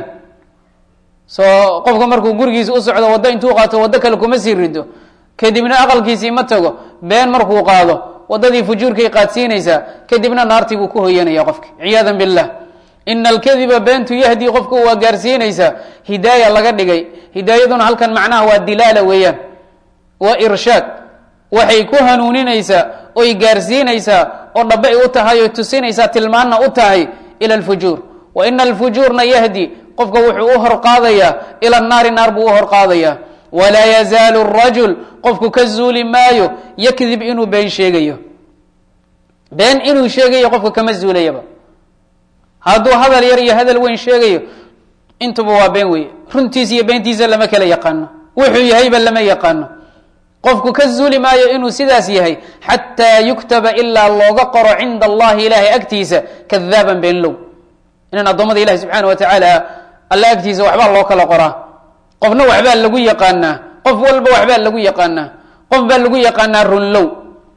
soo qofka markuu gurigiisa u socdo waddo intuu qaato waddo kale kuma sii rido kadibna aqalkiisii ma tago been markuu qaado waddadii fujuurkay qaadsiinaysaa kadibna naartii buu ku hoyanaya qofki ciyaada billah ina alkadiba beentu yahdi qofku waa gaarsiinaysaa hidaaya laga dhigay hidaayaduna halkan macnaha waa dilaala weeyaan waa irshaad waxay ku hanuuninaysaa oy gaarsiinaysaa oo dhaba ay u tahay oy tusinaysaa tilmaanna u tahay ila alfujuur wa ina alfujuurna yahdi qofka wuxuu u horqaadayaa ila naari naar buu u horqaadayaa walaa yazaalu rajul qofku ka zuuli maayo yakdib inuu been sheegayo been inuu sheegayo qofka kama zuulayaba hadduu hadal yar iyo hadal weyn sheegayo intuba waa been weeye runtiisa iyo beentiisa lama kala yaqaano wuxuu yahayba lama yaqaano qofku ka zuuli maayo inuu sidaas yahay xataa yuktaba ilaa looga qoro cinda allahi ilaahay agtiisa kadaaban beenlow inaan addoommada ilahi subxaana wa tacaala alla agtiisa waxbaa loo kala qoraa qofna waxbaa lagu yaqaanaa qof walba waxbaa lagu yaqaanaa qof baa lagu yaqaanaa runlow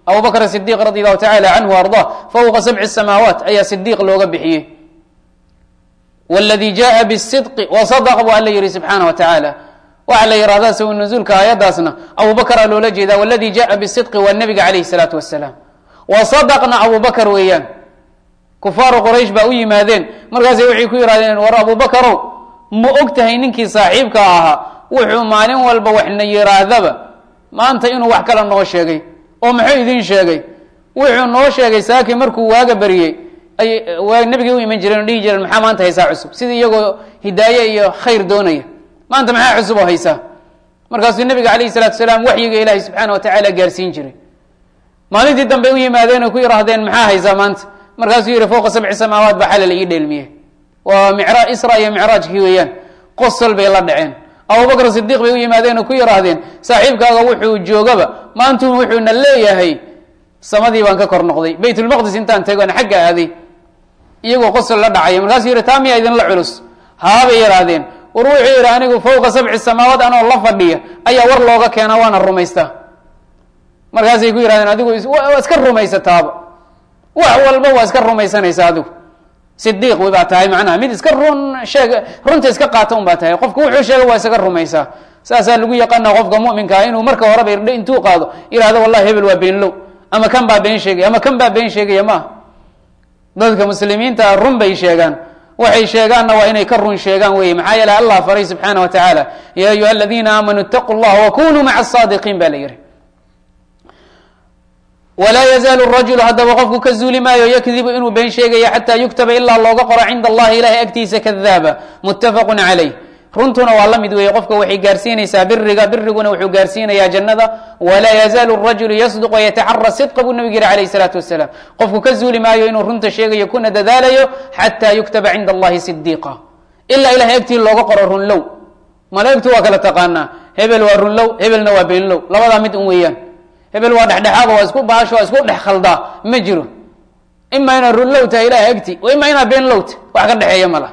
abu bakr sidiq radi allahu tacala canhu arda fawqa sabci samaawaat ayaa sidiiq looga bixiyey wladii jaءa bالsidqi wasadq bu alla yihi subxaana wa tacaala waxaa la yihahdaa sawi nuzuulka aayaddaasna abu bakraa loola jeedaa wladi jaءa bالsidqi waa nebiga calayh الsalaatu wasalaam wasadqna abu bakr weeyaan kufaaru quraysh baa u yimaadeen markaasay waxay ku yihahdeen war abu bakarow ma og tahay ninkii saaxiibka ahaa wuxuu maalin walba waxna yihaahdaba maanta inuu wax kala noo sheegay oo muxuu idin sheegay wuxuu noo sheegay saaki markuu waaga beriyey ay waa nabigay u iman jireen o dhihi jireen maxaa maanta haysaa cusub sidii iyagoo hidaaye iyo khayr doonaya maanta maxaa cusub oo haysaa markaasuu nabiga calayhi salatu salaam waxyiga ilaahay subxaana wa tacaala gaarsiin jiray maalintii dambe u yimaadeen oo ku yidhaahdeen maxaa haysaa maanta markaasuu yihi fowqa sabci samaawaat baa xalal ii dheelmiye waa micra isra iyo micraajkii weeyaan qosol bay la dhaceen abubakr sidiiq bay u yimaadeen oo ku yidhaahdeen saaxiibkaaga wuxuu joogaba maantu wuxuuna leeyahay samadii baan ka kor noqday baytulmaqdis intaan tegoon xagga aaday iyagoo qosol la dhacaya markaasuu yihi taa miyaa idinla culus haabay yidhaahdeen war wuxuu yidhi anigu fowqa sabci samaawaat anoo la fadhiya ayaa war looga keena waana rumaystaa markaasay ku yihahdeen adigu waa iska rumaysataaba wax walba waa iska rumaysanaysa adigu sidiiq baa tahay macnaha mid iska run sheeg runta iska qaata un baa tahay qofka wuxuu sheega waa isaga rumaysaa saasaa lagu yaqaana qofka muminkaa inuu marka horeba irdhe intuu qaado yihahdo wallahi hebel waa beenlow ama kan baa been sheegaya ama kan baa been sheegaya maaha dadka muslimiinta run bay sheegaan waxay sheegaanna waa inay ka run sheegaan wey maxaa yeele allah faray subxaana wa tacaala ya ayuha aladiina aamanuu itaquu llaha wakunuu maca asaadiqiin ba la yihi walaa yazaalu rajulu haddaba qofku ka zuuli maayo yakdibu inuu been sheegaya xataa yuktaba ilaa looga qoro cinda allahi ilahay agtiisa kadaaba muttafaqu calayh runtuna waa la mid weeye qofka waxay gaarsiinaysaa biriga biriguna wuxuu gaarsiinayaa jannada walaa yazaalu rajulu yasduq wayataxara sidqa buu nabig yihi alayh salaatu wasalaam qofku ka zuuli maayo inuu runta sheegayo kuna dadaalayo xataa yuktaba cinda allahi sidiiqa ilaa ilahay agtii looga qoro runlow malaa'igtu waa kala taqaanaa hebel waa runlow hebelna waa beenlow labadaa mid un weeyaan hebel waa dhexdhexaada waa isku baasho waa isku dhex khaldaa ma jiro ima inaad runlow tahay ilahay agti ima inaad beenlowta wax ka dhexeeya ma laha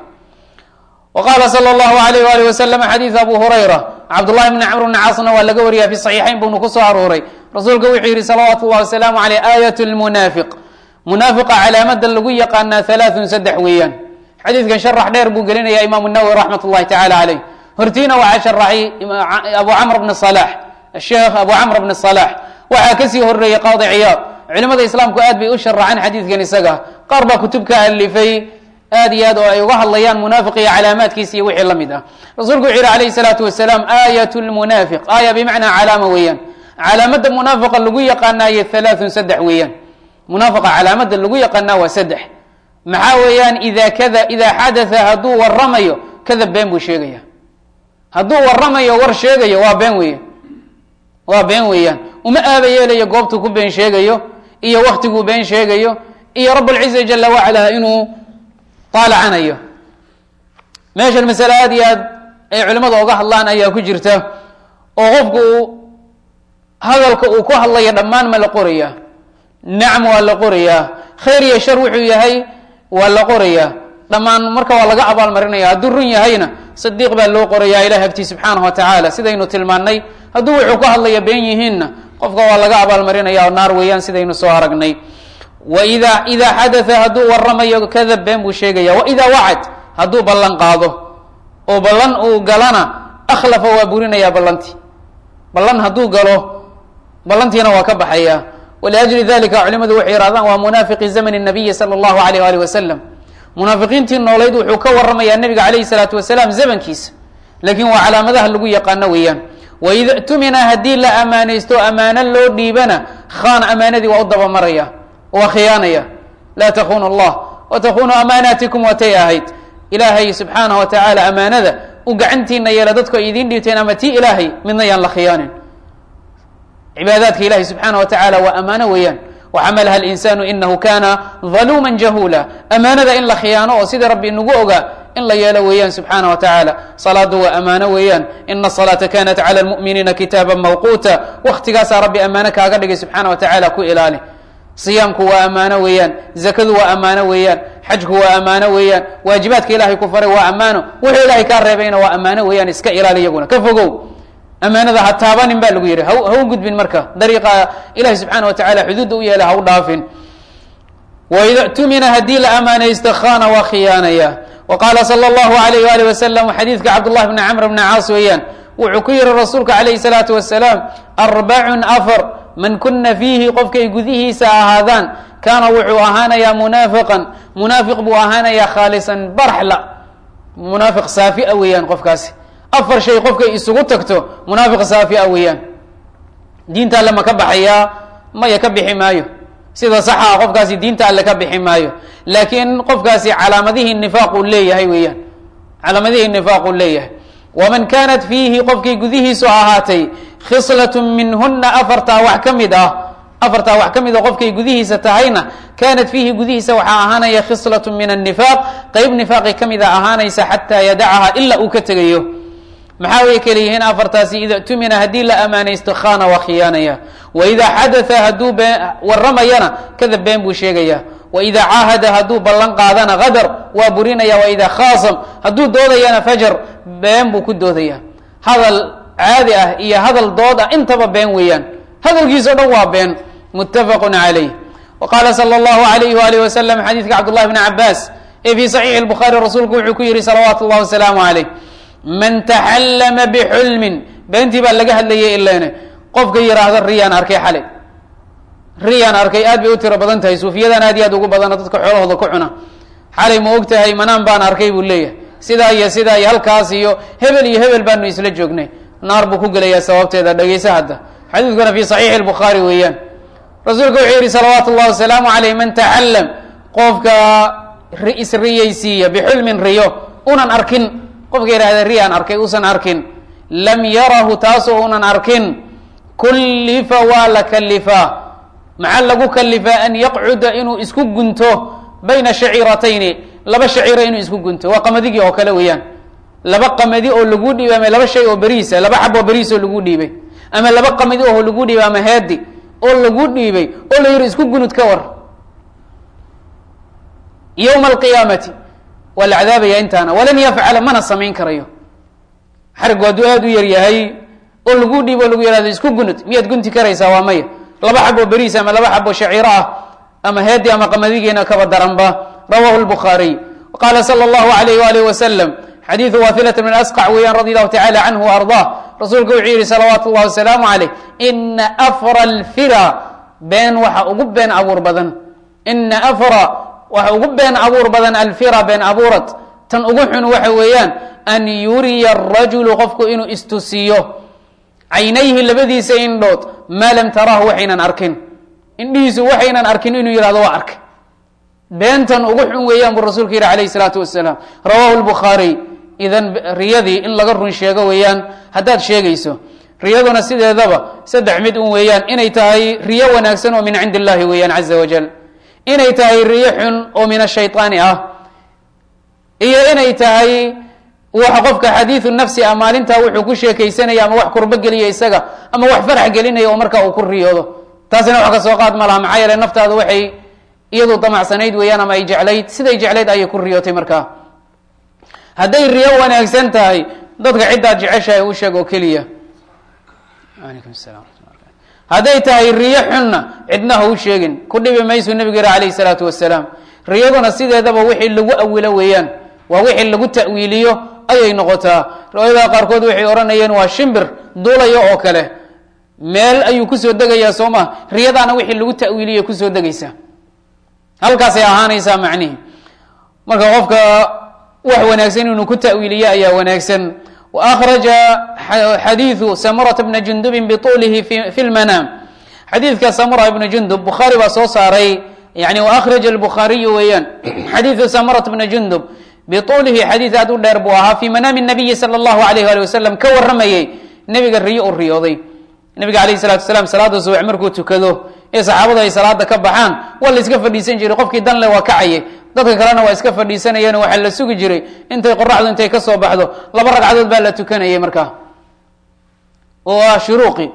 wqala sal llahu alayh alih wasalam xadiid abu hurayra cabdullahi bni camr bni caasna waa laga wariya fi saxiixayn buuna kusoo arooray rasuulka wuxuu yihi salawaatu llahi wasalaamu aleyh aayat lmunaafiq munaafiqa calaamada lagu yaqaanaa halaathun saddex weeyaan xadiidkan sharax dheer buu gelinaya imaamu nawowi raxmat llahi tacala caleyh hortiina waxaa sharaxay abu camr bni salax sheekh abu camr bni salax waxaa kasii horeeyey qaadi ciyaad culimada islaamku aad bay u sharaxaan xadiidkan isaga qaar baa kutub ka alifay aad iyo aad oo ay uga hadlayaan munaafiq iyo calaamaadkiisa iyo wixii la mid ah rasuulku wuxu yihi alayh salaatu wasalaam aayat lmunaafiq aaya bimacnaa calaama weeyaan calaamada munaafiqa lagu yaqaanaayo halaathun saddex weeyaan munaafiqa calaamada lagu yaqaanaa waa saddex maxaa weeyaan ida kada idaa xadatha hadduu waramayo kadab been buu sheegaya hadduu waramayo war sheegayo waa been weeyan waa been weeyaan uma aaba yeelayo goobtuu ku been sheegayo iyo waktiguu been sheegayo iyo rablciza jala wacala inuu aalacanayo meeshan masale aad iyo aad ay culimada oga hadlaan ayaa ku jirta oo qofku uu hadalka uu ku hadlayo dhammaan ma la qorayaa nacam waa la qorayaa khayr iyo shar wuxuu yahay waa la qorayaa dhammaan marka waa laga abaalmarinaya hadduu run yahayna sadiiq baa loo qorayaa ilahi agtii subxaanahu wa tacaala sidaynu tilmaannay hadduu wuxuu ku hadlaya been yihiinna qofka waa laga abaalmarinaya oo naar weeyaan sidaynu soo aragnay waida idaa xadaa hadduu waramayo kadab been buu sheegaya waidaa wacad hadduu ballan qaado oo ballan uu galana akhlafa waa burinaya ballantii ballan hadduu galo ballantiina waa ka baxaya waliajli dalika culimadu waxay yihahdaan waa munaafiqi zamani nabiyi sala allahu alayh alih wasalam munaafiqiintii noolayd wuxuu ka waramayaa nabiga calayhi salaatu wasalaam zamankiisa laakiin waa calaamadaha lagu yaqaano weeyaan waida tumina haddii la amaanaysto amaano loo dhiibana khaan amaanadii waa u dabamaraya waa khiyaanaya laa takunu allah watakunu amaanaatikum watay ahayd ilaahay subxaanah wa tacaala amaanada u gacantiina yeela dadku ay idiin dhiibteen ama tii ilaahay midna yaan la khiyaanin cibaadaadka ilahi subxaana wa tacaala waa amaano weeyaan waxamalaha linsaanu inahu kana daluuma jahula amaanada in la khiyaano oo sidii rabbi inagu ogaa in la yeelo weeyaan subxaana wa tacaala salaadu waa amaano weeyaan ina asalaata kanat cala lmu'miniina kitaaba mawquuta waktigaasaa rabbi amaano kaaga dhigay subxaana wa tacaala ku ilaali siyaamku waa amaano weeyaan zakadu waa amaano weeyaan xajku waa amaano weeyaan waajibaadka ilahay ku faray waa amaano wuxuu ilahay kaa reebayna waa amaano weeyaan iska ilaali iyaguna ka fogow amaanada ha taabanin ba lagu yidhi ha ha u gudbin marka dariiqa ilahi subxaana wa tacala xuduudda u yeela ha u dhaafin waida tumina haddii la amaanaysto khana waa khiyaanaya wa qaala sala allahu alayh waalih wasalam xadiidka cabdullahi bni camr bni caas weeyaan wuxuu ku yihi rasuulka calayhi salaatu wasalaam arbacun afar man kuna fiihi qofkay gudihiisa ahaadaan kaana wuxuu ahaanayaa munaafiqan munaafiq buu ahaanayaa khaalisan baraxla munaafiq saafia weeyaan qofkaasi afar shay qofkay isugu tagto munaafiq saafia weeyaan diinta alle ma ka baxayaa maya ka bixi maayo sida saxaa qofkaasi diinta alle ka bixi maayo laakiin qofkaasi calaamadihii nifaaq uu leeyahay weeyaan calaamadihii nifaaq uu leeyahay waman kaanat fiihi qofkii gudihiisu ahaatay khislat minhuna afartaa wax ka mid ah afartaa wax ka mid a qofkay gudihiisa tahayna kaanat fiihi gudihiisa waxaa ahaanaya khislat min annifaaq qeyb nifaaqi ka mid a ahaanaysa xataa yadacaha ilaa uu ka tegayo maxaa way kala yihiin afartaasi ida tumina haddii la amaanaysto khana waa khiyaanaya waidaa xadaa hadduu been waramayana kadab been buu sheegaya waidaa caahada hadduu ballan qaadana qadar waa burinaya waidaa khaasam hadduu doodayana fajar been buu ku doodaya hadal caadi ah iyo hadal dood ah intaba been weeyaan hadalkiisa o dhan waa been muttafaqu calayh wa qaala sala allahu alayh waalih wasalam xadiidka cabdullahi bni cabaas ee fii saxiixi lbukhaari rasuulku wuxuu ku yihi salawaatu llahi wasalaamu calayh man taxallama bixulmin beentii baa laga hadlayay ilene qofka yidhaahda riyaan arkay xalay riyaan arkay aad bay u tiro badan tahay suufiyadan aad iyo aad ugu badana dadka xoolahooda ku cuna xalay ma og tahay manaan baan arkay buu leeyahay sidaa iyo sidaa iyo halkaas iyo hebel iyo hebel baanu isla joognay naar buu ku gelayaa sababteeda dhegeysa hadda xadiidkuna fi saxiixi lbukhaari weeyaan rasuulka wuxuu yihi salawaatu llahi wasalaamu caleyh man taxallam qofka isriyaysiiya bixulmin riyo unan arkin qofka yidhahda riyaan arkay uusan arkin lam yarahu taasoo unan arkin kullifa waa la kalifaa maxaa lagu kalifaa an yaqcuda inuu isku gunto bayna shaciiratayni laba shaciiro inuu isku gunto waa qamadigi oo kale weeyaan laba qamadi oo lagu dhiibay ama laba shay oo beriisa laba xab oo beriis oo lagu dhiibay ama laba qamadi oo lagu dhiibay ama heedi oo lagu dhiibay oo la yihi isku gunud ka war yowma alqiyaamati waa la cadaabaya intaana walan yafcala mana samayn karayo xarigu hadduu aada u yar yahay oo lagu dhiibo o lagu yihahdo isku gunud miyaad gunti karaysaa waa maya laba xab oo beriis ama laba xab oo shaciiro ah ama heedi ama qamadigiina kaba daranba rawahu lbukhaariy qaala sala allahu alayh waalih wasalam xadiidu wahilat min asqac weeyaan radi allahu tacala canhu wa ardah rasuulku wuxuu yihi salawaatu llahi wasalaamu caleyh ina afra alfira been waxa ugu been abuur badan ina afra waxa ugu been abuur badan alfira been abuurad tan ugu xun waxa weeyaan an yuriya arajulu qofku inuu istusiiyo caynayhi labadiisa indhood maa lam taraahu waxaynan arkin indhihiisu waxaynan arkin inuu yihahdo waa arkay beentan ugu xun weeyaan buu rasuulku yihi alayh salaatu wasalaam rawahu lbukhaariy idan riyadii in laga run sheego weeyaan haddaad sheegayso riyaduna sideedaba saddex mid un weeyaan inay tahay riyo wanaagsan oo min cindi illahi weeyaan caza wajal inay tahay riyo xun oo min ashayطaani ah iyo inay tahay waxa qofka xadiidu nafsi ah maalintaa wuxuu ku sheekaysanaya ama wax kurbo geliya isaga ama wax farax gelinaya oo markaa uu ku riyoodo taasina wax ka soo qaad ma laha maxaa yeele naftaada waxay iyadu damacsanayd weeyaan ama ay jeclayd siday jeclayd ayay ku riyootay markaa hadday riyo wanaagsan tahay dadka ciddaad jeceshahay u sheeg oo keliya alaykum salam hadday tahay riyo xunna cidna ha u sheegin ku dhibi maysu nebigu yihi alayh salaatu wasalaam riyaduna sideedaba wixii lagu awilo weeyaan waa wixii lagu ta'wiiliyo ayay noqotaa riwaayadaha qaarkood waxay odhanayeen waa shimbir duulayo oo kale meel ayuu kusoo degayaa soo ma riyadaana wixii lagu ta'wiiliyo kusoo degaysaa halkaasay ahaanaysaa macnihi marka qofka wax wanaagsan inuu ku ta'wiiliyo ayaa wanaagsan wa akhraja xadiidu samurata bna jundubin bituulihi fi lmanaam xadiidka samura ibna jundub bukhaari baa soo saaray yani wa akhraja albukhaariyu weeyaan xadiidu samurat bna jundub bituulihi xadiid aad u dheer buu ahaa fi manaami nabiyi sala allahu alayh ali wasalam ka waramayey nebiga riyo u riyooday nebiga alayh salatu wasalaam salaada subax markuu tukado ee saxaabadu ay salaada ka baxaan waa la iska fadhiisan jiray qofkii danle waa kacayay dadka kalena waa iska fadhiisanayeen waxaa la sugi jiray intay qoraxdu intay ka soo baxdo laba ragcadood baa la tukanayay markaa oo ah shuruuqi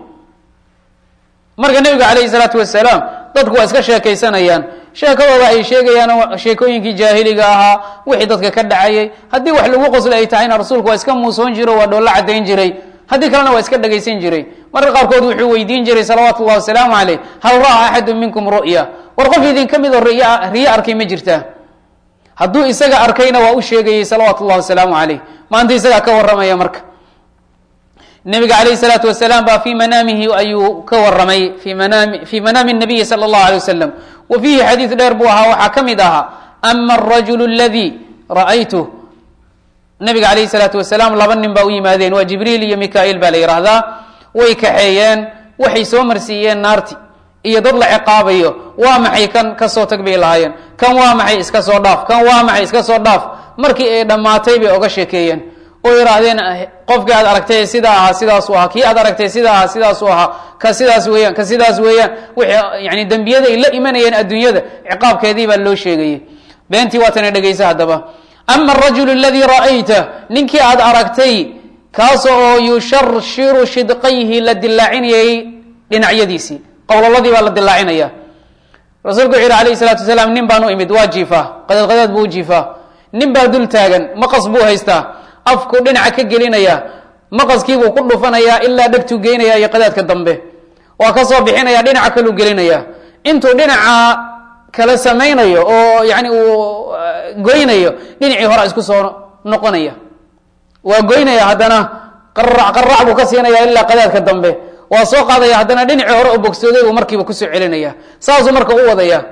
marka nebiga calayhi salaatu wasalaam dadku waa iska sheekaysanayaan sheekadooda ay sheegayaan sheekooyinkii jaahiliga ahaa wixii dadka ka dhacayay haddii wax lagu qosla ay tahayna rasuulku waa iska muusoon jiro waa dhoollo caddayn jiray haddii kalena waa iska dhegaysan jiray marka qaarkood wuxuu weydiin jiray salawaatu llahi wasalaamu caleyh hal ra'aa axadu minkum ru'ya war qof idinka mid oo riy riyo arkay ma jirtaa hadduu isaga arkayna waa u sheegayey salawaatu llahi wasalaamu caleyh maanta isagaa ka warramaya marka nabiga alayh salaatu wasalaam baa fii manaamihi ayuu ka waramay fi manaami fi manaami nabiyi sala allahu alay wasalam wa fiihi xadiid dheer buu ahaa waxaa ka mid ahaa ama arajulu aladii ra'aytuh nabiga alayh salaatu wasalaam laba nin baa u yimaadeen waa jibriil iyo mika-iil baa la yidhaahdaa way kaxeeyeen waxay soo marsiiyeen naarti iyo dad la ciqaabayo waa maxay kan kasoo tag bay lahaayeen kan waa maxay iska soo dhaaf kan waa maxay iska soo dhaaf markii ay dhammaatay bay oga sheekeeyeen oo yidhaahdeen qofkii aad aragtay sidaa ahaa sidaasuu ahaa kii aad aragtay sidaa ahaa sidaasuu ahaa ka sidaas weeyaan ka sidaas weeyaan wixii yani dembiyada ay la imanayeen adduunyada ciqaabkeedii baa loo sheegayay beentii waatana dhegaysa haddaba ama arajulu aladii ra'ayta ninkii aad aragtay kaas oo yusharshiru shidqayhi la dilaacinayay dhinacyadiisii qowlaladii baa la dilaacinaya rasuulku wuxu yihi alayh salaatu wasalaam nin baan u imid waa jiifaa qadaad qadaad buu u jiifaa nin baa dul taagan maqas buu haystaa afku dhinaca ka gelinaya maqaskiibuu ku dhufanayaa ilaa dhegtuu geynaya iyo qadaadka dambe waa ka soo bixinaya dhinaca kaluu gelinaya intuu dhinaca kala samaynayo oo yani uu goynayo dhinacii hora isku soo noqonaya waa goynaya haddana qarac qarac buu ka siinaya ilaa qadaadka dambe waa soo qaadaya haddana dhinacii hore u bogsooday buu markiiba kusoo celinaya saasuu marka u wadaya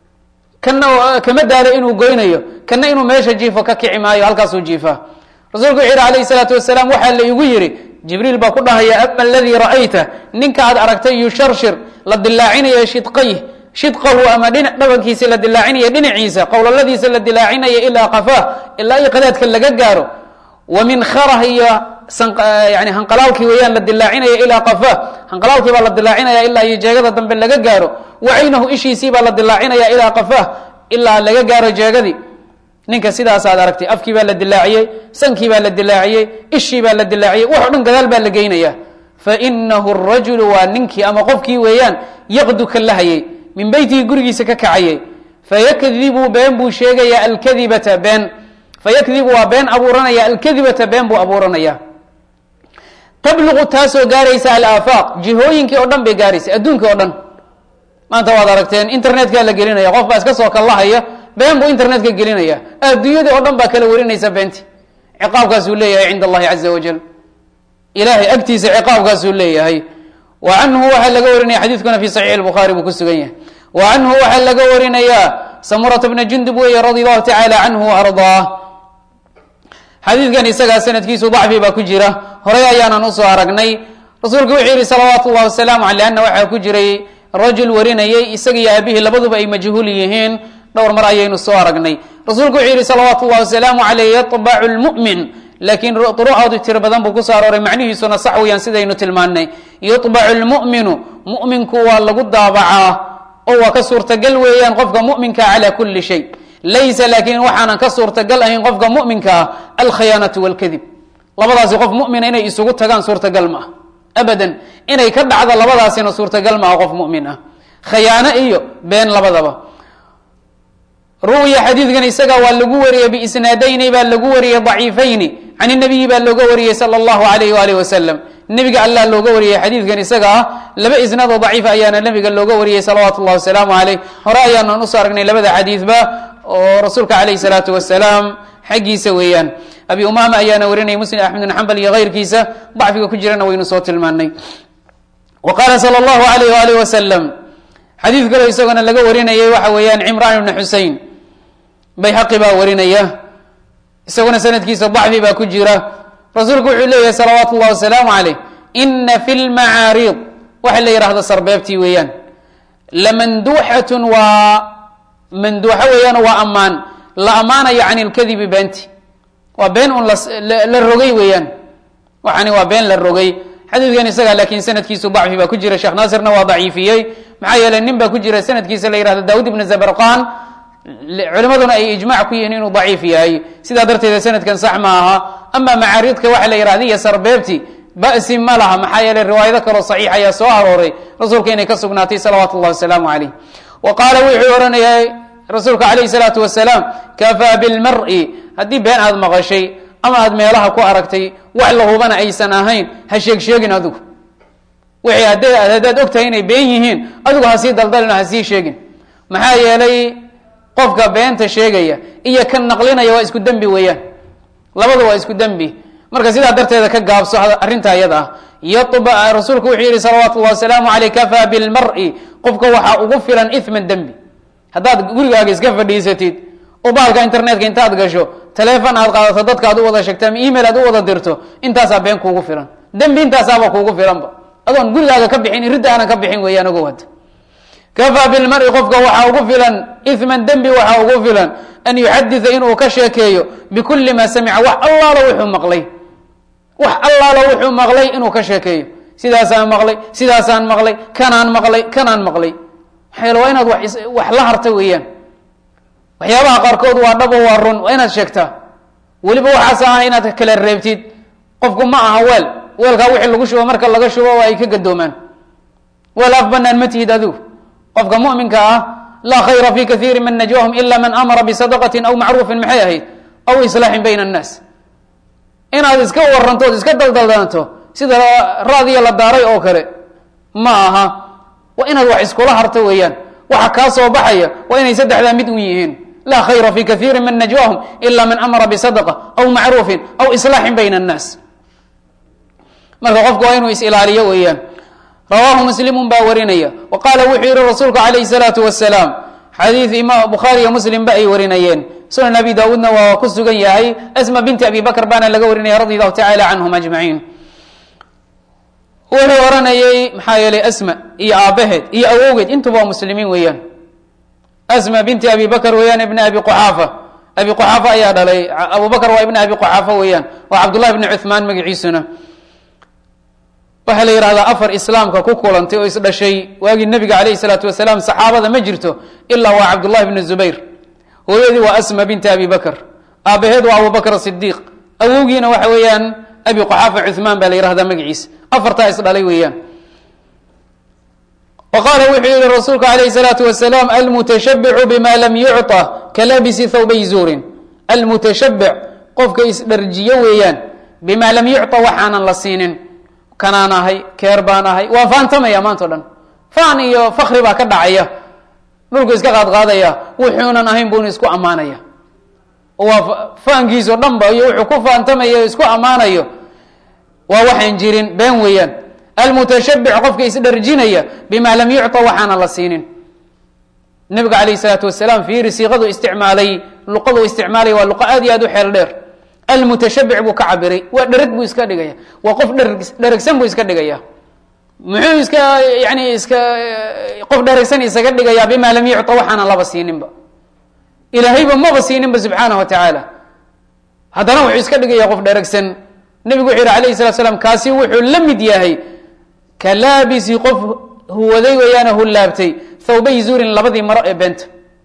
kana kama daalo inuu goynayo kana inuu meesha jiifo ka kici maayo halkaasuu jiifaa rasuulku wuxu yihi alayh salaatu wasalaam waxaa la igu yidhi jibriil baa ku dhahaya ama aladii ra'ayta ninka aad aragtay yusharshir la dilaacinayo shidqayh shidqahu ama dhinac dhabankiisa la dilaacinaya dhinaciisa qowlaladiisa la dilaacinaya ilaa qafaah ilaa iyo qadaadka laga gaaro wa min kharah iyo yani hanqalaalkii weeyaan la dilaacinaya ilaa qafaah hanqalaalkii baa la dilaacinaya ilaa iyo jeegada dambe laga gaaro wa caynahu ishiisii baa la dilaacinaya ilaa qafaah ilaa laga gaaro jeegadii ninka sidaasaad aragtay afkii baa la dilaaciyey sankii baa la dilaaciyey ishii baa la dilaaciyey waxo dhan gadaal baa la geynaya fainahu rajulu waa ninkii ama qofkii weeyaan yaqdu ka lahayay min beytihi gurigiisa ka kacayay fayakdibu been buu sheegaya alkadibata been fayakdibu waa been abuuranaya alkadibata been buu abuuranaya tabluqu taasoo gaaraysa alaafaaq jihooyinkii oo dhan bay gaaraysa adduunkii oo dhan maanta waad aragteen internetka la gelinaya qof baa iska soo kallahaya been buu internetka gelinaya adduunyadii oo dhan baa kala warinaysa beenti ciqaabkaasuu leeyahay cinda allahi caza wajal ilahay agtiisa ciqaabkaasuu leeyahay wa canhu waxaa laga warinaya xadiidkuna fi saxiix lbukhaari buu ku sugan yahay wa canhu waxaa laga warinayaa samurata bna jundub weeye radi allahu tacaala canhu ardaa xadiidkan isagaa sanadkiisu dacfi baa ku jira horey ayaanan usoo aragnay rasuulku wuxuu yihi salawaatu llahi wasalaamu aley ana waxaa ku jiray rajul warinayay isaga iyo aabihii labaduba ay majhuul yihiin dhowr mar ayaynu soo aragnay rasuulku wuxuu yihi salawaatu llahi wasalaamu aleyh yaطbacu lmu'min laakiin durucoodu tiro badan buu kusoo arooray macnihiisuna sax weeyaan sidaynu tilmaannay yuطbacu lmu'minu mu'minku waa lagu daabacaa oo waa ka suurtagal weeyaan qofka mu'minka cala kuli shay laysa laakiin waxaanan ka suurtagal ahayn qofka mu'minka ah alkhiyaanatu walkadib labadaasi qof mumina inay isugu tagaan suurtagal ma ah abadan inay ka dhacdo labadaasina suurtagal ma ah qof mumin ah khayaano iyo been labadaba ru'ya xadiidkan isaga waa lagu wariyey biisnaadayni baa lagu wariyey daciifayni can nabiyi baa looga wariyey sala allahu alayh waalih wasalam nebiga allah looga wariyey xadiidkan isaga ah laba isnaad oo daciifa ayaana nebiga looga wariyey salawaatu llahi wasalaamu caleyh hore ayaanan usoo aragnay labada xadiidba oo rasuulka calayh salaatu wasalaam xaggiisa weeyaan abi umama ayaana warinayay muslim axmed bin xambal iyo keyrkiisa dacfiga ku jirana waynu soo tilmaanay wa qaala sala allahu alayh waalih wasalam xadiid kaloo isagona laga warinayay waxa weeyaan cimraan ibni xusein bayhaqi baa warinaya isaguna sanadkiisa dacfi baa ku jira rasuulku wuxuu leeyahay salawaatu llahi wasalaamu caleyh ina fi lmacaariid waxa la yidhahda sarbeebtii weeyaan lamanduuxatun waa manduuxo weeyaan waa ammaan la ammaanayo can ilkadibi beenti waa been un la rogay weeyaan waxani waa been la rogay xadiidkan isaga laakiin sanadkiisu dacfi baa ku jira sheekh naasirna waa daciifiyey maxaa yeeley nin baa ku jira sanadkiisa la yihahdo daawud ibn zabarqan culimaduna ay ijmac ku yihiin inuu daciif yahay sidaa darteeda sanadkan sax ma aha ama macaariidka waxa la yihahda iyo sarbeebti ba'si ma laha maxaa yeeley riwaayado kaloo saxiix ayaa soo arooray rasuulka inay ka sugnaatay salawaatu llahi wasalaamu caleyh wa qaala wuxuu ohanayay rasuulka calayh salaatu wasalaam kafaa bilmari haddii been aada maqashay ama aad meelaha ku aragtay wax la hubana aysan ahayn ha sheeg sheegin adigu wixii hadday haddaad og tahay inay been yihiin adigu ha sii daldalin oo ha sii sheegin maxaa yeelay qofka beenta sheegaya iyo kan naqlinaya waa isku dembi weeyaan labada waa isku dembi marka sidaa darteeda ka gaabso arrinta iyada ah yaba rasuulku wuxuu yihi salawaatu llahi wasalaamu aleyh kafaa bilmari qofka waxaa ugu filan iman dembi haddaad gurigaaga iska fadhiisatid oo baalka internetka intaad gasho taleefon aad qaadato dadka aad u wada sheegto ama email aad u wada dirto intaasaa been kuugu filan dembi intaasaaba kuugu filanba adoon gurigaaga ka bixin ridda aanan ka bixin weeyaan ogow hadda kafaa bilmari qofka waxaa ugu filan iman dembi waxaa ugu filan an yuxaditha inuu ka sheekeeyo bikuli ma samica wax allaalo wuxuu maqlay wax allaalo wuxuu maqlay inuu ka sheekeeyo sidaasaan maqlay sidaasaan maqlay kanaan maqlay kanaan maqlay maxaa yeele waa inaad wax la harta weeyaan waxyaabaha qaarkood waa dhabo waa run waa inaad sheegtaa weliba waxaas ah inaad kala reebtid qofku ma aha weel weelkaa wixii lagu shubo marka laga shubo waa ay ka gadoomaan weel af banaan ma tihid adigu qofka muminka ah laa khayra fi kaiiri min najwahum ila man amara bisadaqati aw macruufin maxay ahayd aw islaaxin bayna annaas inaad iska warantood iska daldaldanto sida raadiya la daaray oo kale ma aha waa inaad wax iskula harto weeyaan waxa kaa soo baxaya waa inay saddexdaa mid u yihiin laa khayra fi kaiiri min najwahum ila man amara bisadaqa aw macruufin aw islaaxin bayna annaas marka qofku waa inuu is-ilaaliyo weeyaan rawaahu muslimun baa warinaya wa qaala wuxuu yihi rasuulku calayhi salaatu wasalaam xadiid imaam bukhaariyo muslim ba ay warinayeen sunan abi daawuudna waa ku sugan yahay asma binti abi bakr baana laga warinaya radi allahu tacala canhum ajmaciin wuxuu oranayey maxaa yeelay asma iyo aabaheed iyo awowgeed intuba waa muslimiin weeyaan asma binti abi bakr weeyaan ibna abi quxaafa abi quxaafa ayaa dhalay abu bakr waa ibna abi quxaafa weeyaan waa cabdullahi bni cuhmaan magaciisuna waxaa la yihahdaa afar islaamka ku kulantay oo isdhashay waagii nabiga alayh salaatu wasalaam saxaabada ma jirto ilaa waa cabdullahi bni zubayr hooyadii waa asma binti abi bakr aabaheed waa abu bakr sidiiq awowgiina waxa weeyaan abi quxaafa cuhmaan baa la yihahdaa magaciisa afartaa isdhalay weeyaan wa qaala wuxuu yihi rasuulku alayh salaatu wasalaam almutashabicu bima lam yucطa kalabisi thawbay zuurin almutashabic qofka isdharjiyo weeyaan bima lam yucطa waxaanan la siinin kanaan ahay keer baan ahay waa faantamaya maanta o dhan faan iyo fakri baa ka dhacaya dhulku iska qaadqaadaya wuxuunan ahayn buuna isku ammaanaya oo waa faankiisao dhan ba iyo wuxuu ku faantamaya isku ammaanayo waa waxaan jirin been weeyaan almutashabic qofka isdharjinaya bima lam yucطa waxaana la siinin nabiga alayh salaatu wasalaam fiiri siiqadu isticmaalay luqadu isticmaalaya waa luqa aad iyo aad u xeel dheer almutashabic buu ka cabiray waa dhereg buu iska dhigaya waa qof dhereg dheregsan buu iska dhigaya muxuu iska yani iska qof dheregsan isaga dhigaya bima lam yucطa waxaana laba siininba ilaahayba maba siininba subxaanah wa tacaala haddana wuxuu iska dhigaya qof dheregsan nebigu wuxuu yihi alayh salat slam kaasi wuxuu la mid yahay ka laabisi qof huwaday weeyaana hullaabtay thawbay zuurin labadii maro ee beenta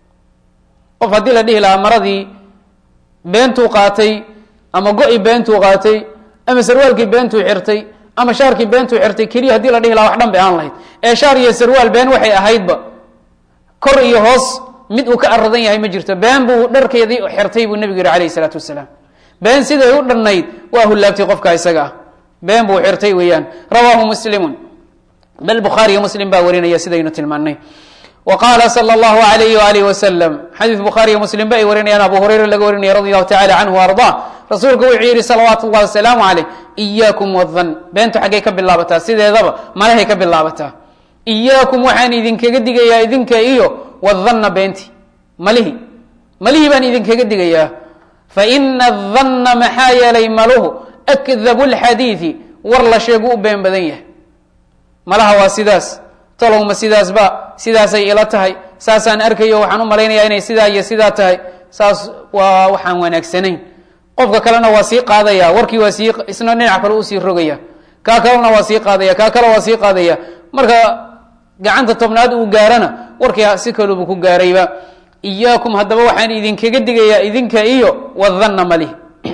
qof haddii la dhihi lahaa maradii beentuu qaatay ama go-i beentuu qaatay ama sarwaalkii beentuu xirtay ama shaarkii beentuu xirtay keliya hadii la dhihi laha wax dhan bay aan lahayd ee shaar iyo sarwaal been waxay ahaydba kor iyo hoos mid uu ka aradan yahay ma jirto been buu dharkeedii xirtay buu nebigu yihi alayh isalaatu wasalaam been siday u dhannayd waa hullaabtay qofka isaga ah been buu xirtay weeyaan rawaahu muslimun bal bukhaariyo muslim baa warinaya sidaynu tilmaanay wa qaala sala allahu alayhi waalihi wasalam xadiis bukhaariyo muslim ba ay warinayaan abu hurayra laga warinaya radi allahu tacala canhu arda rasuulku wuxuu yihi salawaatu llahi wasalaamu caleyh iyaakum wadan beentu xaggay ka bilaabataa sideedaba malahay ka bilaabataa iyaakum waxaan idinkaga digayaa idinka iyo wadanna beenti malihi malihii baan idinkaga digayaa faina adanna maxaa yeelay maluhu akdabu lxadiidi war la sheegu u been badan yahay malaha waa sidaas talowma sidaasba sidaasay ila tahay saasaan arkayo waxaan u malaynayaa inay sidaa iyo sidaa tahay saas waa waxaan wanaagsanayn qofka kalena waa sii qaadaya warkii waa sii isna dhinac kale usii rogaya kaa kalena waa sii qaadaya kaa kale waa sii qaadaya marka gacanta tobnaad uu gaarana warkii si kalubu ku gaarayba iyaakum haddaba waxaan idinkaga digayaa idinka iyo wadanna malih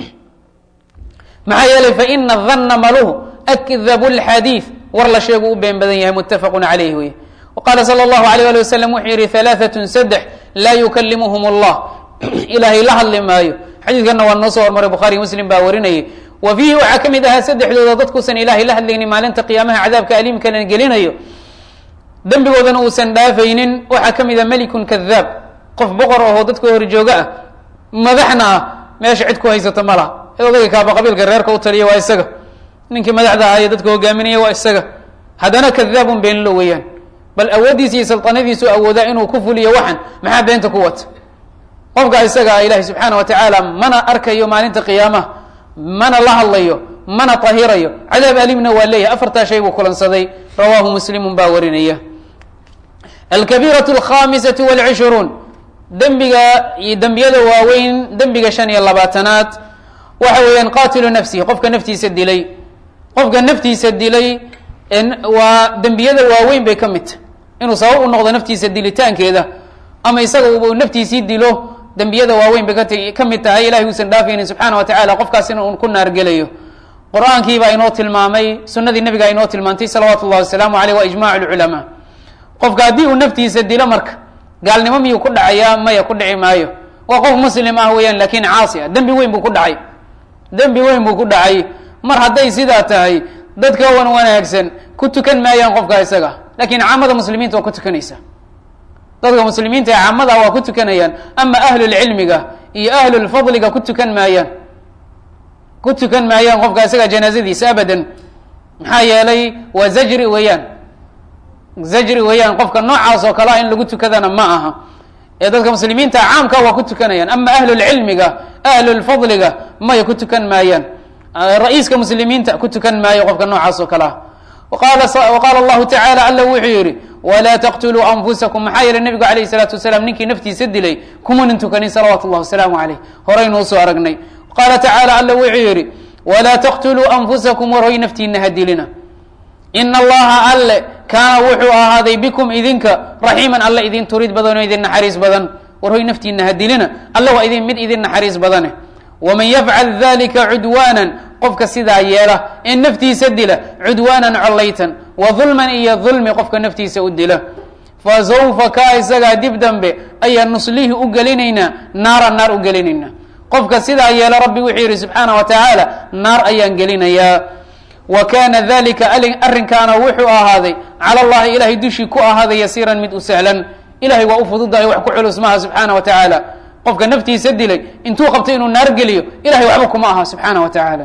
maxaa yeelay faina danna maluhu akdabu lxadiid war la sheegu u been badan yahay muttafaqun calayh wey waqaala sala allahu alayh ali wasalam wuxuu yihi halaaatun saddex laa yukalimuhum allah ilaahay la hadli maayo xadiidkanna waa noo soo hormaray bukhari muslim baa warinayay wa fiihi waxaa ka mid ahaa saddexdooda dadkuusan ilaahay la hadlaynin maalinta qiyaamaha cadaabka aliimkana gelinayo dembigoodana uusan dhaafaynin waxaa ka mid a melikun kadaab qof boqor ahoo dadka horjooga ah madaxna ah meesha cid ku haysato ma laha odaga kaaba qabiilka reerka u taliya waa isaga ninkii madaxda ahaa ee dadka hogaaminaya waa isaga haddana kadaabun beenlo weeyaan bal awooddiisa iyo saltanadiisu awoodaa inuu ku fuliyo waxan maxaa beenta ku wata qofka isaga ah ilaahi subxaana wa tacaala mana arkayo maalinta qiyaamaha mana la hadlayo mana tahirayo cadaab alimna waa leeyahay afartaa shay buu kulansaday rawaahu muslimun baa warinaya alkabiiratu alkhamisatu walcishruun dembiga iyo dembiyada waaweyn dembiga shan iyo labaatanaad waxa weeyaan qaatilu nafsihi qofka naftiisa dilay qofka naftiisa dilay waa dembiyada waaweyn bay ka mid tahy inuu sabab u noqdo naftiisa dilitaankeeda ama isaga uu naftiisii dilo dembiyada waaweyn bay kat ka mid tahay ilahay uusan dhaafaynin subxaana wa tacala qofkaasina un ku naargelayo qur-aankii baa inoo tilmaamay sunadii nabigaa inoo tilmaantay salawaatu llahi wasalaamu aleyh wa ijmac lculamaa qofka haddii uu naftiisa dilo marka gaalnimo miyuu ku dhacayaa maya ku dhici maayo waa qof muslim ah weeyaan lakin caasi ah dembi weyn buu ku dhacay dembi weyn buu ku dhacay mar hadday sidaa tahay dadka wan wanaagsan ku tukan maayaan qofka isaga lakin caamada muslimiinta waa ku tukanaysa dadka muslimiinta ee caamada waa ku tukanayaan ama ahlulcilmiga iyo ahlulfadliga ku tukan maayaan ku tukan maayaan qofka isaga janaazadiisa abadan maxaa yeelay waa zajri weeyaan zajri weeyaan qofka noocaas oo kale ah in lagu tukadana ma aha ee dadka muslimiinta caamka waa ku tukanayaan ama ahlulcilmiga ahlulfadliga maya ku tukan maayaan ra-iiska muslimiinta ku tukan maayo qofka noocaas oo kale ah waqaala allahu tacala alla wuxuu yihi walaa taqtuluu anfusakum maxaa yeelay nabigu alayh salaatu wasalaam ninkii naftiisa dilay kumanan tukanin salawaatu llahi wasalaamu caleyh horeynuu soo aragnay qaala tacaala alla wuxuu yihi walaa taqtuluu anfusakum war hoy naftiina ha dilina ina allaha alle kaana wuxuu ahaaday bikum idinka raxiiman alle idin turid badan oo idin naxariis badan war hoy naftiina ha dilina alle waa idin mid idin naxariis badane waman yafcal dalika cudwaanan qofka sidaa yeela ee naftiisa dila cudwaanan collaytan wa dulman iyo dulmi qofka naftiisa u dila fa sawfa kaa isagaa dib dambe ayaan nuslihi u gelinaynaa naara naar u gelinaynaa qofka sidaa yeela rabbi wuxuu yihi subxaana wa tacaala naar ayaan gelinayaa wa kana dalika arrinkaana wuxuu ahaaday cala allahi ilahay dushii ku ahaaday yasiiran mid u sahlan ilahay waa u fududahay wax ku culus maaha subxaana wa tacaala qofka naftiisa dilay intuu qabtay inuu naar geliyo ilahay waxba kuma aha subxaana wa tacaala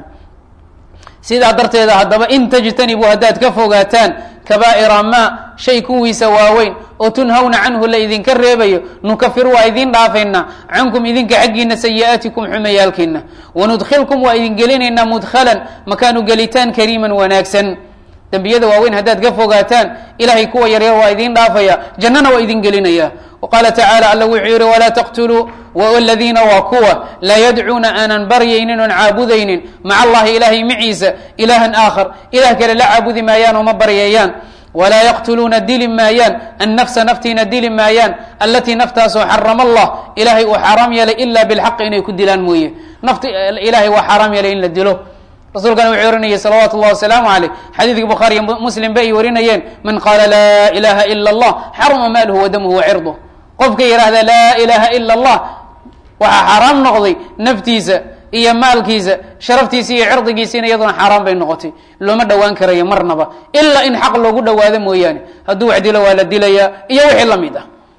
sidaa darteeda haddaba in tajtanibuu haddaad ka fogaataan kabaa'ira ma shay kuwiisa waaweyn oo tunhawna canhu la idinka reebayo nukafir waa idin dhaafaynaa cankum idinka xaggiina sayi'aatikum xumayaalkiina wanudkhilkum waa idin gelinaynaa mudkhalan makaanu gelitaan kariiman wanaagsan dembiyada waaweyn haddaad ka fogaataan ilahay kuwa yaryar waa idin dhaafaya jannana waa idin gelinaya qaala tacaala alla wuxuu yihi walaa taqtuluu waladiina waa kuwa laa yadcuuna aanan baryaynin oon caabudaynin maca allahi ilahay maciisa ilahan aakhar ilah kale la caabudi maayaan oo ma baryayaan walaa yaqtuluuna dili maayaan annafsa naftiina dili maayaan allatii naftaasoo xarama allah ilahay uu xaaraam yeelay ila bilxaqi inay ku dilaan mooye nafti ilahay waa xaaraam yeelay in la dilo rasuulkana wuxuu ohanayay salawaatu llahi wasalaamu caleyh xadiidkii bukhaariy muslim ba ay warinayeen man qaala laa ilaha ila allah xaruma maaluhu wa damuhu wa cirduh qofka yidhaahda laa ilaha ila allah waxaa xaaraam noqday naftiisa iyo maalkiisa sharaftiisa iyo cirdigiisina iyaduna xaaraan bay noqotay looma dhowaan karayo marnaba ilaa in xaq loogu dhawaado mooyaane hadduu wax dilo waa la dilayaa iyo wixii lamid ah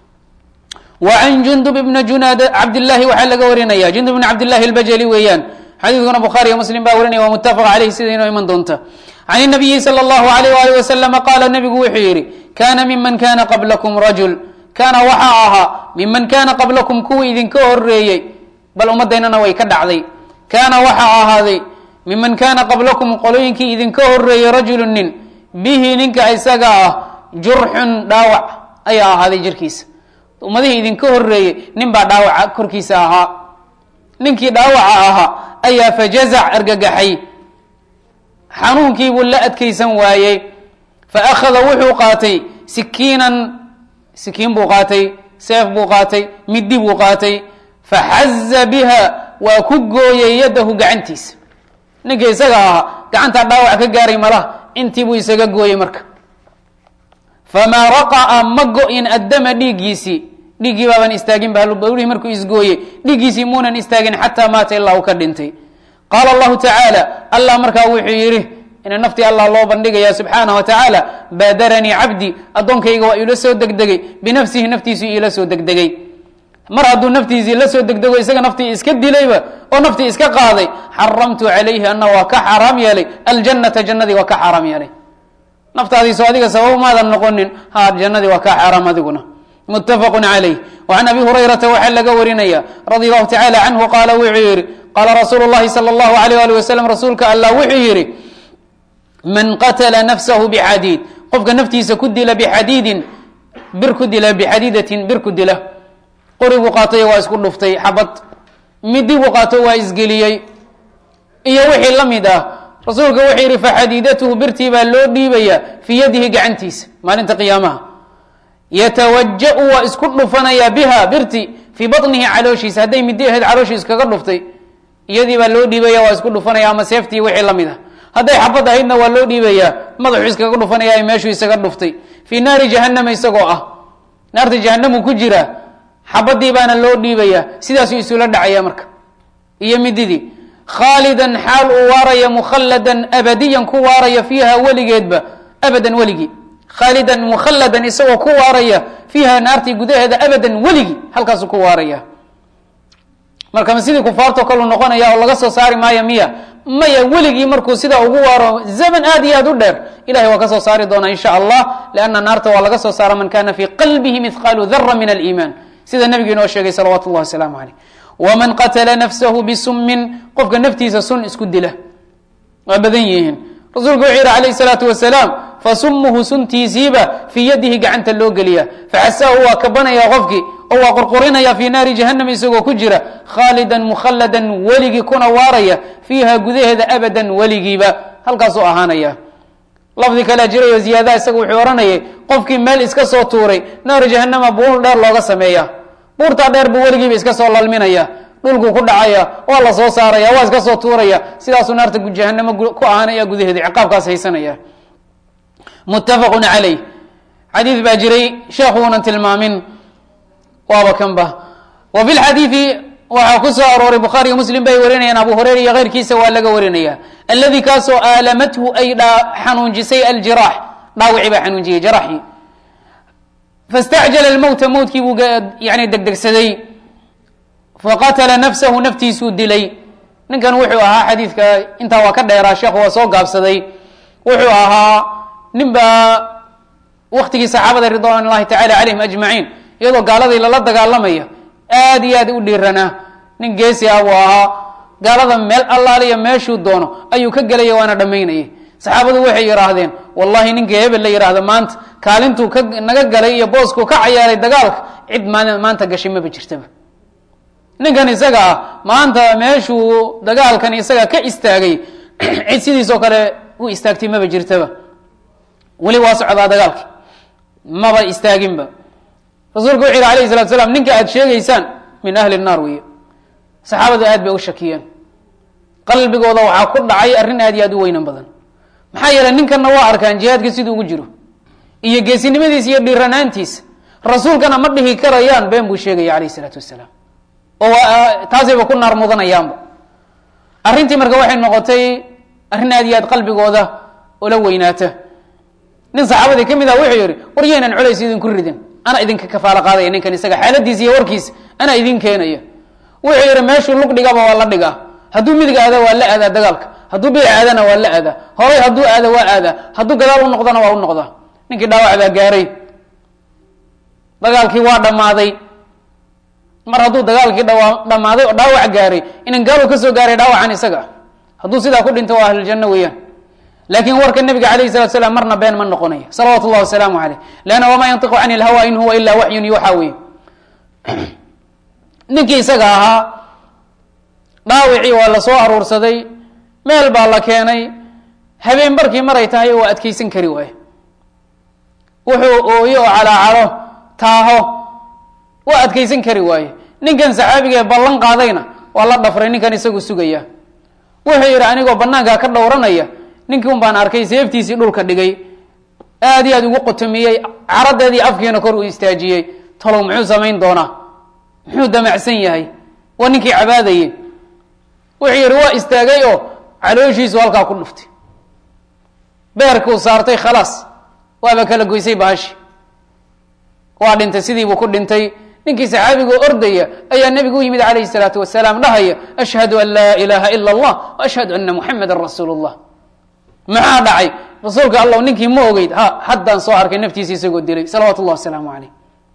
wa can jundub ibna junaad cabdillahi waxaa laga warinaya jundub ibna cabdillahi albajali weeyaan xadiidkuna bukhaariyo muslim baa warinaya waa muttafaq caleyh sida inoo iman doonta can inabiyi sala allahu alayh waalih wasalama qaala nabigu wuxuu yihi kana miman kana qablakum rajul kaana waxaa ahaa miman kaana qablakum kuwii idinka horeeyey bal ummaddaynana way ka dhacday kaana waxaa ahaaday miman kaana qablakum qolooyinkii idinka horeeyey rajulu nin bihi ninka isaga ah jurxun dhaawac ayaa ahaaday jirkiisa ummadihii idinka horeeyey nin baa dhaawaca korkiisa ahaa ninkii dhaawaca ahaa ayaa fajazac argagaxay xanuunkiibuu la adkaysan waayey fa akhada wuxuu qaatay sikiinan sikiin buu qaatay seef buu qaatay middi buu qaatay faxaza biha waa ku gooyey yadahu gacantiisa ninka isaga ahaa gacantaa dhaawac ka gaaray malaha intii buu isaga gooyey marka famaa raqa'a ma go-in addama dhiiggiisii dhiiggii baaban istaagin ba halbawlihii markuu isgooyey dhiiggiisii muunan istaagin xataa maata ilaa uu ka dhintay qaala allahu tacaala allah markaa wuxuu yidhi ina naftii allah loo bandhigaya subxaana wa tacaala baadaranii cabdi addoonkayga waa iila soo degdegay binafsihi naftiisuu iila soo degdegay mar hadduu naftiisii la soo degdego isaga naftii iska dilayba oo naftii iska qaaday xaramtu calayhi ana waa ka xaaraam yeelay aljannata jannadii waa ka xaaraam yeelay naftaadiiso adiga sabab maadan noqonin ha jannadii waa ka xaaraam adiguna muttafaqu calayh wacan abi hurayrata waxaa laga warinaya radi allahu tacala canhu qaala wuxuu yihi qaala rasuulu llahi sala allahu alayh ali wasalam rasuulka allah wuxuu yihi man qatla nafsahu bixadiid qofka naftiisa ku dila bixadiidin bir ku dila bixadiidatin bir ku dila qori buu qaatay waa isku dhuftay xabad midi buu qaato waa isgeliyey iyo wixii la mid ah rasuulka wuxuu yihi faxadiidatuhu birtii baa loo dhiibaya fii yadihi gacantiisa maalinta qiyaamaha yatawaja-u waa isku dhufanayaa biha birti fii baطnihi calooshiisa hadday midi ahayd calooshiisa kaga dhuftay iyadii baa loo dhiibaya waa isku dhufanaya ama seeftii wixii la mid ah hadday xabad ahaydna waa loo dhiibayaa madaxuu iskaga dhufanaya meeshuu isaga dhuftay fii naari jahanama isagoo ah naarta jahanamu ku jira xabadii baana loo dhiibaya sidaasuu isula dhacaya marka iyo mididii khaalidan xaal uu waaraya mukhalladan abadiyan ku waaraya fiiha weligeedba abadan weligii khaalidan mukhalladan isagoo ku waaraya fiiha naartii gudaheeda abadan weligii halkaasuu ku waaraya marka ma sidii kufaartoo kaleu noqonaya oo laga soo saari maayo miya maya weligii markuu sidaa ugu waaro zaman aad iyo aad u dheer ilahay waa ka soo saari doonaa insha allah leanna naarta waa laga soo saara man kana fii qalbihi mithqaalu dara min aliiman sida nabigu inoo sheegay salawatu llahi wasalaamu caleyh waman qatala nafsahu bisummin qofka naftiisa sun isku dila waa badan yihiin rasuulku wuxuu yihi alayh salaatu wasalaam fasumuhu suntiisiiba fii yadihi gacanta loo geliya faxasaahu waa kabanaya qofkii oo waa qorqorinaya fii naari jahanam isagoo ku jira khaalidan mukhalladan weligii kuna waaraya fiiha gudaheeda abadan weligiiba halkaasuu ahaanaya lafdi kalea jirayo ziyaadaha isaga wuxuu ohanayay qofkii meel iska soo tuuray naari jahanama buur dheer looga sameeya buurtaa dheer buu weligiiba iska soo lalminaya dhulkuu ku dhacaya waa la soo saaraya waa iska soo tuuraya sidaasuu naarta jahanamo ku ahaanaya gudaheeda ciqaabkaas haysanaya muttafaqun calayh xadiid baa jiray sheekhuunan tilmaamin waaba kanba wa fi lxadiidi waxaa ku soo arooray bukhaariga muslim bay warinayaan abu hureyra iyo keyrkiisa waa laga warinaya aladi kaasoo aalamathu ay xanuunjisay aljiraax dhaawici baa xanuunjiyey jaraxii fastacjala lmowta mowtkii buu yani degdegsaday faqatala nafsahu naftiisuu dilay ninkan wuxuu ahaa xadiidka intaa waa ka dheeraa sheekhu waa soo gaabsaday wuxuu ahaa nin baa waktigii saxaabada ridwan llahi tacala calayhim ajmaciin iyadoo gaaladii lala dagaalamaya aad iyo aad u dhiiranaa nin geesi ah buu ahaa gaalada meel allaaliya meeshuu doono ayuu ka gelaya waana dhammaynayay saxaabadu waxay yidhaahdeen wallahi ninka hebel la yidhaahdo maanta kaalintuu ka naga galay iyo booskuu ka cayaaray dagaalka cid maan maanta gashay maba jirtaba ninkan isaga ah maanta meeshuu dagaalkan isaga ka istaagay cid sidiisoo kale u istaagtay maba jirtaba weli waa socdaa dagaalki maba istaaginba rasuulku wuxu yihi alayh salatu slam ninka aad sheegaysaan min ahli naar weeye saxaabadu aad bay u shakiyeen qalbigooda waxaa ku dhacay arrin aad iyo aad u weynan badan maxaa yeeley ninkanna waa arkaan jihaadka siduu ugu jiro iyo geesinimadiisa iyo dhiiranaantiisa rasuulkana ma dhihi karayaan been buu sheegaya alayh isalaatu wasalaam oo taasayba ku naar mudanayaanba arrintii marka waxay noqotay arrin aad iyo aad qalbigooda ula weynaata nin saxaabadii ka mid ah wuxuu yihi war yaynan culays idinku ridin ana idinka kafaalo qaadaya ninkan isaga xaaladiisa iyo warkiisa anaa idin keenaya wuxuu yihi meeshuu lug dhigaba waa la dhigaa hadduu midig aada waa la aadaa dagaalka hadduu bidac aadana waa la aadaa horay hadduu aada waa aadaa hadduu gadaal u noqdana waa u noqdaa ninkii dhaawac baa gaaray dagaalkii waa dhammaaday mar hadduu dagaalkii dhawa dhammaaday oo dhaawac gaaray inan gaalow kasoo gaaray dhaawacan isaga hadduu sidaa ku dhinto waa ahluljanno weeyaan laakiin warka nabiga alayh salatu slam marna been ma noqonayo salawatu llahi wasalaamu aleyh leanna wamaa yantiqu can ilhawa in huwa ilaa waxyun yuuxa wey ninkii isaga ahaa dhaawicii waa la soo aruursaday meel baa la keenay habeen barkii maray tahay waa adkeysan kari waaye wuxuu ooyo oo calaacalo taaho waa adkeysan kari waaye ninkan saxaabiga ee ballan qaadayna waa la dhafray ninkan isagu sugaya wuxuu yidhi anigoo banaankaa ka dhowranaya ninkii un baan arkay seeftiisii dhulka dhigay aad iyo aad ugu qotomiyey caradeedii afkiina kor uu istaajiyey talow muxuu samayn doonaa muxuu damacsan yahay waa ninkii cabaadaye wuxuu yidhi waa istaagay oo calooshiisu halkaa ku dhuftay beerkuu saartay khalaas waaba kala goysay bahashi waa dhintay sidiibuu ku dhintay ninkii saxaabigoo ordaya ayaa nebigu u yimid calayhi salaatu wasalaam dhahaya ashhadu an laa ilaaha ila allah wa ashhadu ana muxamadan rasuulu llah maxaa dhacay rasuulka allah ninkii ma ogeyd ha haddaan soo arkay naftiisa isagoo dilay salawatu llah wasalaamu caleyh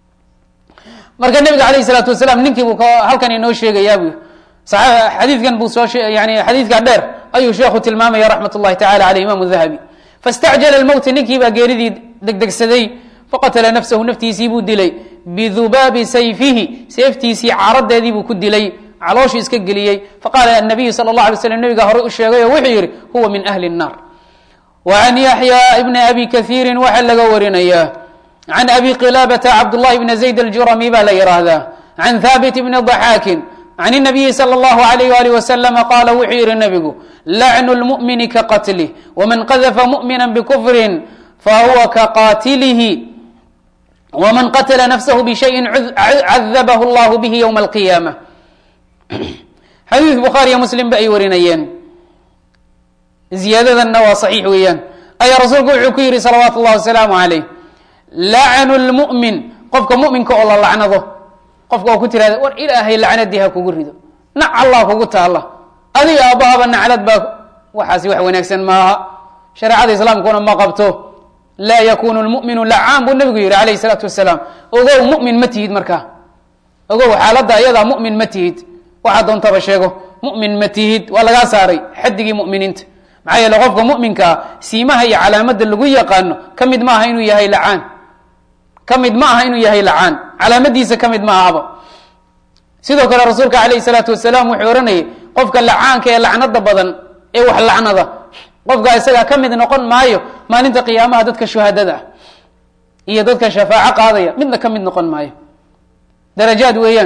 marka nebiga alayh salaatu wasalaam ninkii buu halkan inoo sheegayaa bu xadiidkan buu soo yani xadiidkaa dheer ayuu sheekhu tilmaamaya raxmat ullahi tacala aleyh imam dahabi fastacjala lmowta ninkii baa geeridii degdegsaday faqatala nafsahu naftiisii buu dilay bidubaabi sayfihi seeftiisii caaradeedii buu ku dilay calooshuu iska geliyey faqaala anabiyu sala اllah alay slam nebigaa horey u sheegay oo wuxuu yihi huwa min ahli الnar wa can yaxya ibni abi kahiirin waxaa laga warinayaa can abi qilaabata cabdullahi bni zayd aljurami baa la yihaahdaa can haabit bni daxaakin can الnabiyi slى اllahu alayh alih waslama qaala wuxuu yihi nebigu lacnu lmu'mini ka qatlih wman qadafa mu'mina bkufrin fahuwa kaqaatilihi wman qatla nafsahu bishayin cadabahu اllahu bihi ywma alqiyaama xadiid bukhaariyo muslim ba ay warinayeen ziyaadadanna waa saxiix weeyaan ayaa rasuulku wuxuu ku yihi salawaatu اllahi wasalaamu alayh lacnu lmu'min qofka mu'minka oo la lacnado qofka oo ku tirahda war ilaahay lacnadii ha kugu rido nac allah kugu taalla adiga aabahaba naclad baa waxaasi wax wanaagsan maaha shareecada islaamkuna ma qabto laa yakunu lmuminu lacaan buu nabigu yihi alayh salaatu wasalaam ogow mumin ma tihid markaa ogow xaaladda ayadaa mumin ma tihid waxaa doontaba sheego mumin ma tihid waa lagaa saaray xadigii muminiinta maxaa yeele qofka muminkaa siimaha iyo calaamadda lagu yaqaano ka mid maaha inuu yahay lacaan ka mid ma aha inuu yahay lacaan calaamadiisa ka mid ma ahaba sidoo kale rasuulka alayh salaatu wasalaam wuxuu ohanayay qofka lacaanka ee lacnada badan ee wax lacnada qofka isagaa ka mid noqon maayo maalinta qiyaamaha dadka shuhadada ah iyo dadka shafaaco qaadaya midna ka mid noqon maayo darajaad weeyaan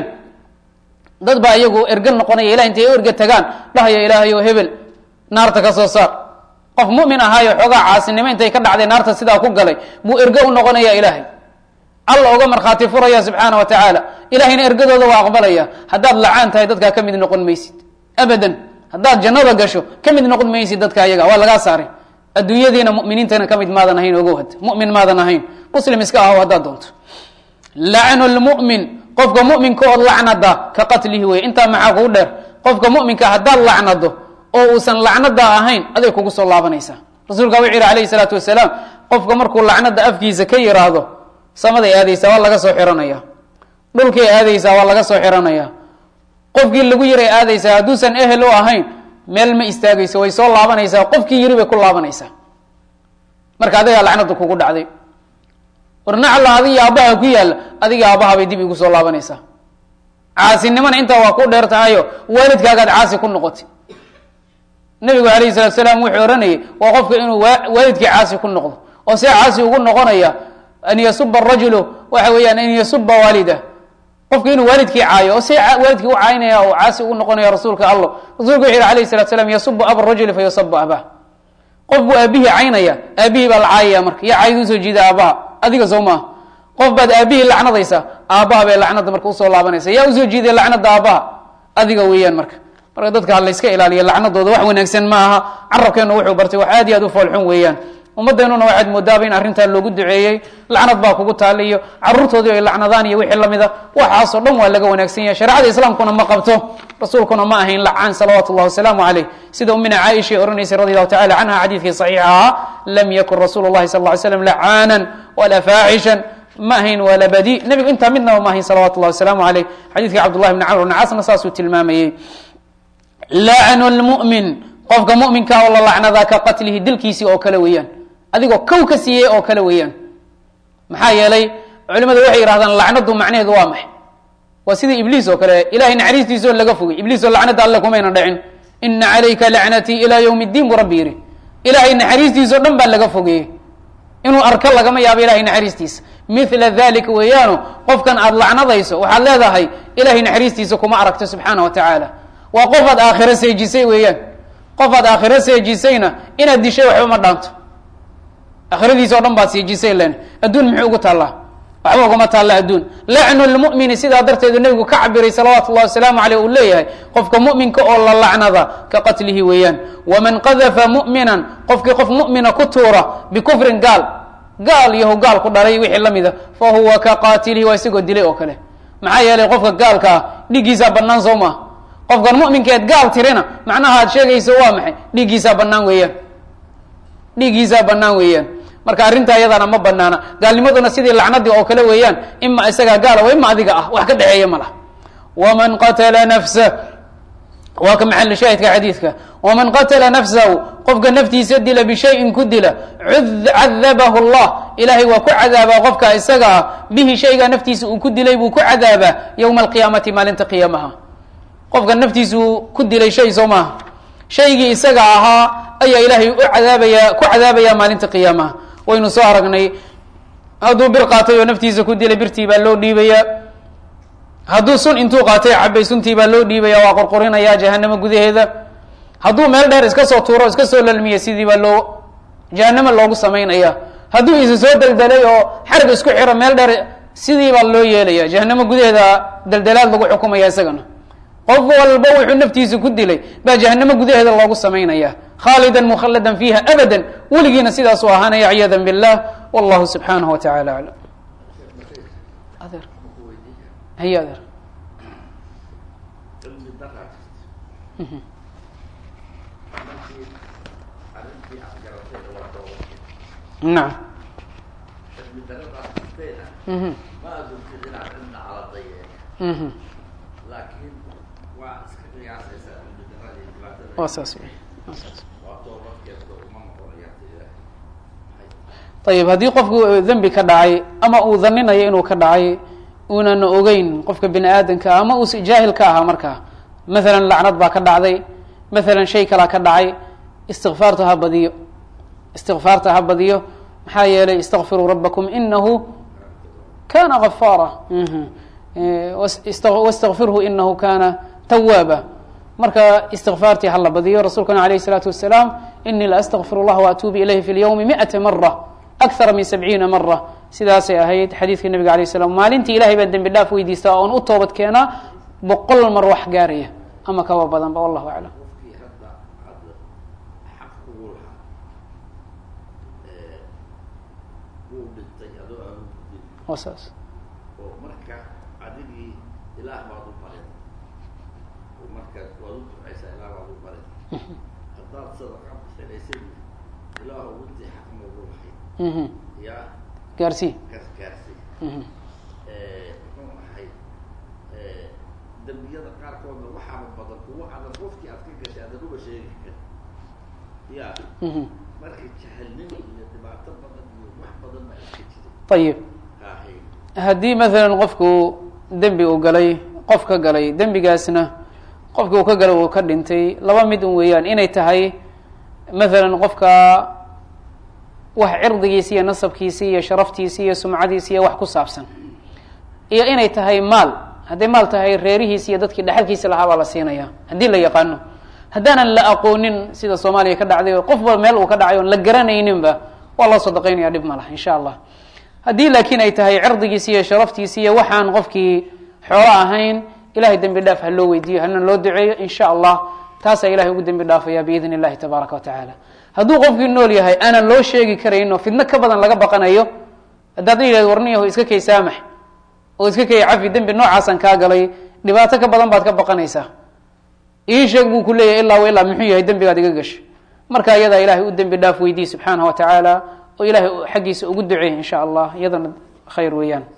dad baa iyagu erga noqonaya ilah intay erga tagaan dhahaya ilaahayo hebel naarta ka soo saar qof mumin ahaayo xoogaa caasinimo intay ka dhacday naarta sidaa ku galay buu ergo u noqonaya ilaahay alla oga markhaati furaya subxaana wa tacaala ilahayna ergadooda waa aqbalaya haddaad lacaan tahay dadkaa ka mid noqon maysid abadan haddaad jannada gasho ka mid noqon maysid dadka ayaga waa lagaa saaray adduunyadiina muminiintana ka mid maadan ahayn ogow had mumin maadan ahayn muslim iska aho haddaad doonto lacnu lmu'min qofka muminka ood lacnada ka qatlihi wey intaa maxaa kugu dheer qofka muminka haddaad lacnado oo uusan lacnada ahayn aday kugu soo laabanaysaa rasuulka wuxuu yihi alayhi salaatu wasalaam qofka markuu lacnada afkiisa ka yiraahdo samaday aadaysaa waa laga soo xiranaya dhulkay aadaysaa waa laga soo xiranaya qofkii lagu yiray aadaysaa hadduusan ehel u ahayn meel ma istaagayso way soo laabanaysaa qofkii yiri bay ku laabanaysaa marka adigaa lacnada kugu dhacday warnacla adiga aabbaha ku yaalla adiga aabbaha bay dib igu soo laabanaysaa caasinimona intaa waa ku dheer tahayo waalidkaagaad caasi ku noqotay nabigu alayhi salatu salaam wuxuu ohanayay waa qofka inuu waalidkii caasi ku noqdo oo see caasi ugu noqonaya an yasuba rajulu waxa weeyaan an yasuba waalida qofka inuu waalidkii caayo oo see waalidkii u caynaya oo caasi ugu noqonaya rasuulka allo rasulku wuxu yihi alayh salatu slam yasubu aba rajuli fa yusabu abah qof buu aabihii caynaya aabihii baa la caayaya marka yaa cayd usoo jiida aabaha adiga soo maaha qof baad aabihii lacnadaysaa aabaha bay lacnada marka usoo laabanaysa yaa usoo jiiday lacnada aabaha adiga weeyaan marka marka dadka ha layska ilaaliya lacnadooda wax wanaagsan ma aha carabkeenu wuxuu bartay wax aad iyo aad u foolxun weeyaan ummadeenuna waxaad moodaaba in arrintaa loogu duceeyey lacnad baa kugu taala iyo caruurtoodii ay lacnadaan iyo wixii lamida waxaasoo dhan waa laga wanaagsan yahay shareecada islaamkuna ma qabto rasuulkuna ma ahayn lacaan salawaatu llahi wasalaamu caleyh sida umina caaisha oranaysay radi allahu tacala canha xadiidkii saxiixa ahaa lam yakun rasuulu llahi sal ly slam lacaanan walaa faaxishan ma ahayn walaa badi nebigu intaa midnaba ma ahayn salawatu llahi wasalaamu caleyh xadiidkii cabdullahi bni camr bni casna saasuu tilmaamayey lacnu lmu'min qofka muminka oo la lacnadaa ka qatlihi dilkiisii oo kale weeyaan adigoo kow ka siiyey oo kale weeyaan maxaa yeelay culimadu waxay yihahdaan lacnadu macnaheedu waa maxay waa sidii ibliis oo kale ilahay naxariistiisoo laga fogay ibliisoo lacnada alle kumayna dhicin ina calayka lacnatii ilaa ywm اddiin buu rabbi yihi ilahay naxariistiisao dhan baa laga fogeeyey inuu arko lagama yaabo ilahay naxariistiisa mila dalika weeyaano qofkan aada lacnadayso waxaad leedahay ilahay naxariistiisa kuma aragto subxaana wa tacaala waa qofaad aakhiro seejisay weeyaan qofaad aakhiro seejisayna inaad dishay waxba ma dhaanto aakhiradiisa o dhan baad seejisay len adduun muxuu ugu taallaa waxba kuma taalla adduun lacnu lmu'mini sidaa darteedu nebigu ka cabiray salawaatu llahi wasalaamu aleyh uu leeyahay qofka mu'minka oo la lacnada ka qatlihi weeyaan waman qadafa mu'minan qofkii qof mu'mina ku tuura bikufrin gaal gaal yahu gaal ku dhalay wixii la mida fa huwa ka qaatilihi waa isagoo dilay oo kale maxaa yeelay qofka gaalka ah dhiiggiisaa bannaan soo maaha qofkan mu'minkeed gaal tirina macnaha aad sheegayso waa maxay dhiiggiisaa bannaan weeyaan dhiiggiisaa bannaan weeyaan marka arrintaa iyadana ma banaana gaalnimaduna sidii lacnadii oo kale weeyaan ima isagaa gaala wa ima adiga ah wax ka dhexeeya ma laha waman qatala nafsa waa ka maxal shaahidka xadiidka waman qatala nafsahu qofka naftiisa dila bishayin ku dila cadabahu llah ilaahay waa ku cadaabaa qofka isaga ah bihi shaygaa naftiisa uu ku dilay buu ku cadaabaa yowma alqiyaamati maalinta qiyaamaha qofka naftiisuu ku dilay shay soo maaha shaygii isaga ahaa ayaa ilaahay u cadaabaya ku cadaabaya maalinta qiyaamaha waynu soo aragnay hadduu bir qaatay oo naftiisa ku dilay birtii baa loo dhiibayaa hadduu sun intuu qaatay cabay suntii baa loo dhiibaya waa qorqorinaya jahanamo gudaheeda hadduu meel dheer iska soo tuuro iska soo lalmiya sidii baa loo jahanamo loogu samaynaya hadduu isa soo deldelay oo xarig isku xiro meel dheer sidii baa loo yeelaya jahanamo gudaheeda deldelaad lagu xukumaya isagana qof walba wuxuu naftiisa ku dilay baa jahanamo gudaheeda loogu samaynaya khaalida mukhalladan fiiha abada weligiina sidaasuu ahaanaya ciyaada billah wallahu subxaanahu wa tacala aclam adeer haye adeer nacam mhm waa saas wey ayib haddii qofku dembi ka dhacay ama uu dhaninayo inuu ka dhacay uunana ogeyn qofka bini aadamka ama uu jaahil ka ahaa markaa maalan lacnad baa ka dhacday maalan shay kalaa ka dhacay istikfaarta ha badiyo istikfaarta ha badiyo maxaa yeelay istakfiruu rabakum inahu kana gafaara wastakfirhu inahu kana tawaaba marka istikfaartii hala badiyo rasuulkana alayh الsalaatu wasalaam inii la astakfir اllah waatuubu ilayhi fi اlyawmi miata mara akara min sabciina mara sidaasay ahayd xadiidka nabiga alay slam maalintii ilahay baa dembi dhaaf weydiistaa oon u toobad keenaa boqol mar wax gaaraya ama kaba badanba wallahu aclam waa saas oo marka adigii ilaah baad u barin oo markaas waad u ducaysaa ilaah baad u barin haddaad sadaqa bixinaysid ilaah ugutii xaq noogu lahayd mhm yaa gaarsii kas gaarsii mhm muxuu ahay dembiyada qaarkoodna waxaaba badan kuwa adan qofkii aad ka gashay adan uba sheegi karin ya mhm marka jahalnimo iyo dhibaato badan iyo wax badan baa iska jiray ayib haahay haddii maalan qofku dembi uu galay qof ka galay dembigaasna qofkii uu ka galay uu ka dhintay laba mid un weeyaan inay tahay maalan qofka wax cirdigiisi iyo nasabkiisi iyo sharaftiisi iyo sumcadiisi iyo wax ku saabsan iyo inay tahay maal hadday maal tahay reerihiisi iyo dadkii dhexalkiisi lahaa baa la siinaya haddii la yaqaano haddaanan la aqoonin sida soomaaliya ka dhacday oo qofba meel uu ka dhacay oon la garanayninba waa loo sadaqaynaya dhib ma laha insha allah haddii laakiin ay tahay cirdigiisi iyo sharaftiisi iyo waxaan qofkii xoolo ahayn ilahay dembi dhaaf ha loo weydiiyo hana loo duceeyo in sha allah taasaa ilahay ugu dembi dhaafaya biidn illahi tabaaraka wa tacaala hadduu qofkii nool yahay aanan loo sheegi karayn oo fidno ka badan laga baqanayo haddaad yidhahd warniyaho iska kay saamax oo iska kay cafi dembi noocaasaan kaa galay dhibaato ka badan baad ka baqanaysaa ii sheeg buu ku leeyahay ilaa wa ilaa muxuu yahay dembigaad iga gashay marka iyadaa ilahay u dembi dhaaf weydiiy subxaanahu wa tacaala oo ilahay xaggiisa ugu duceey in sha allah iyadana khayr weeyaan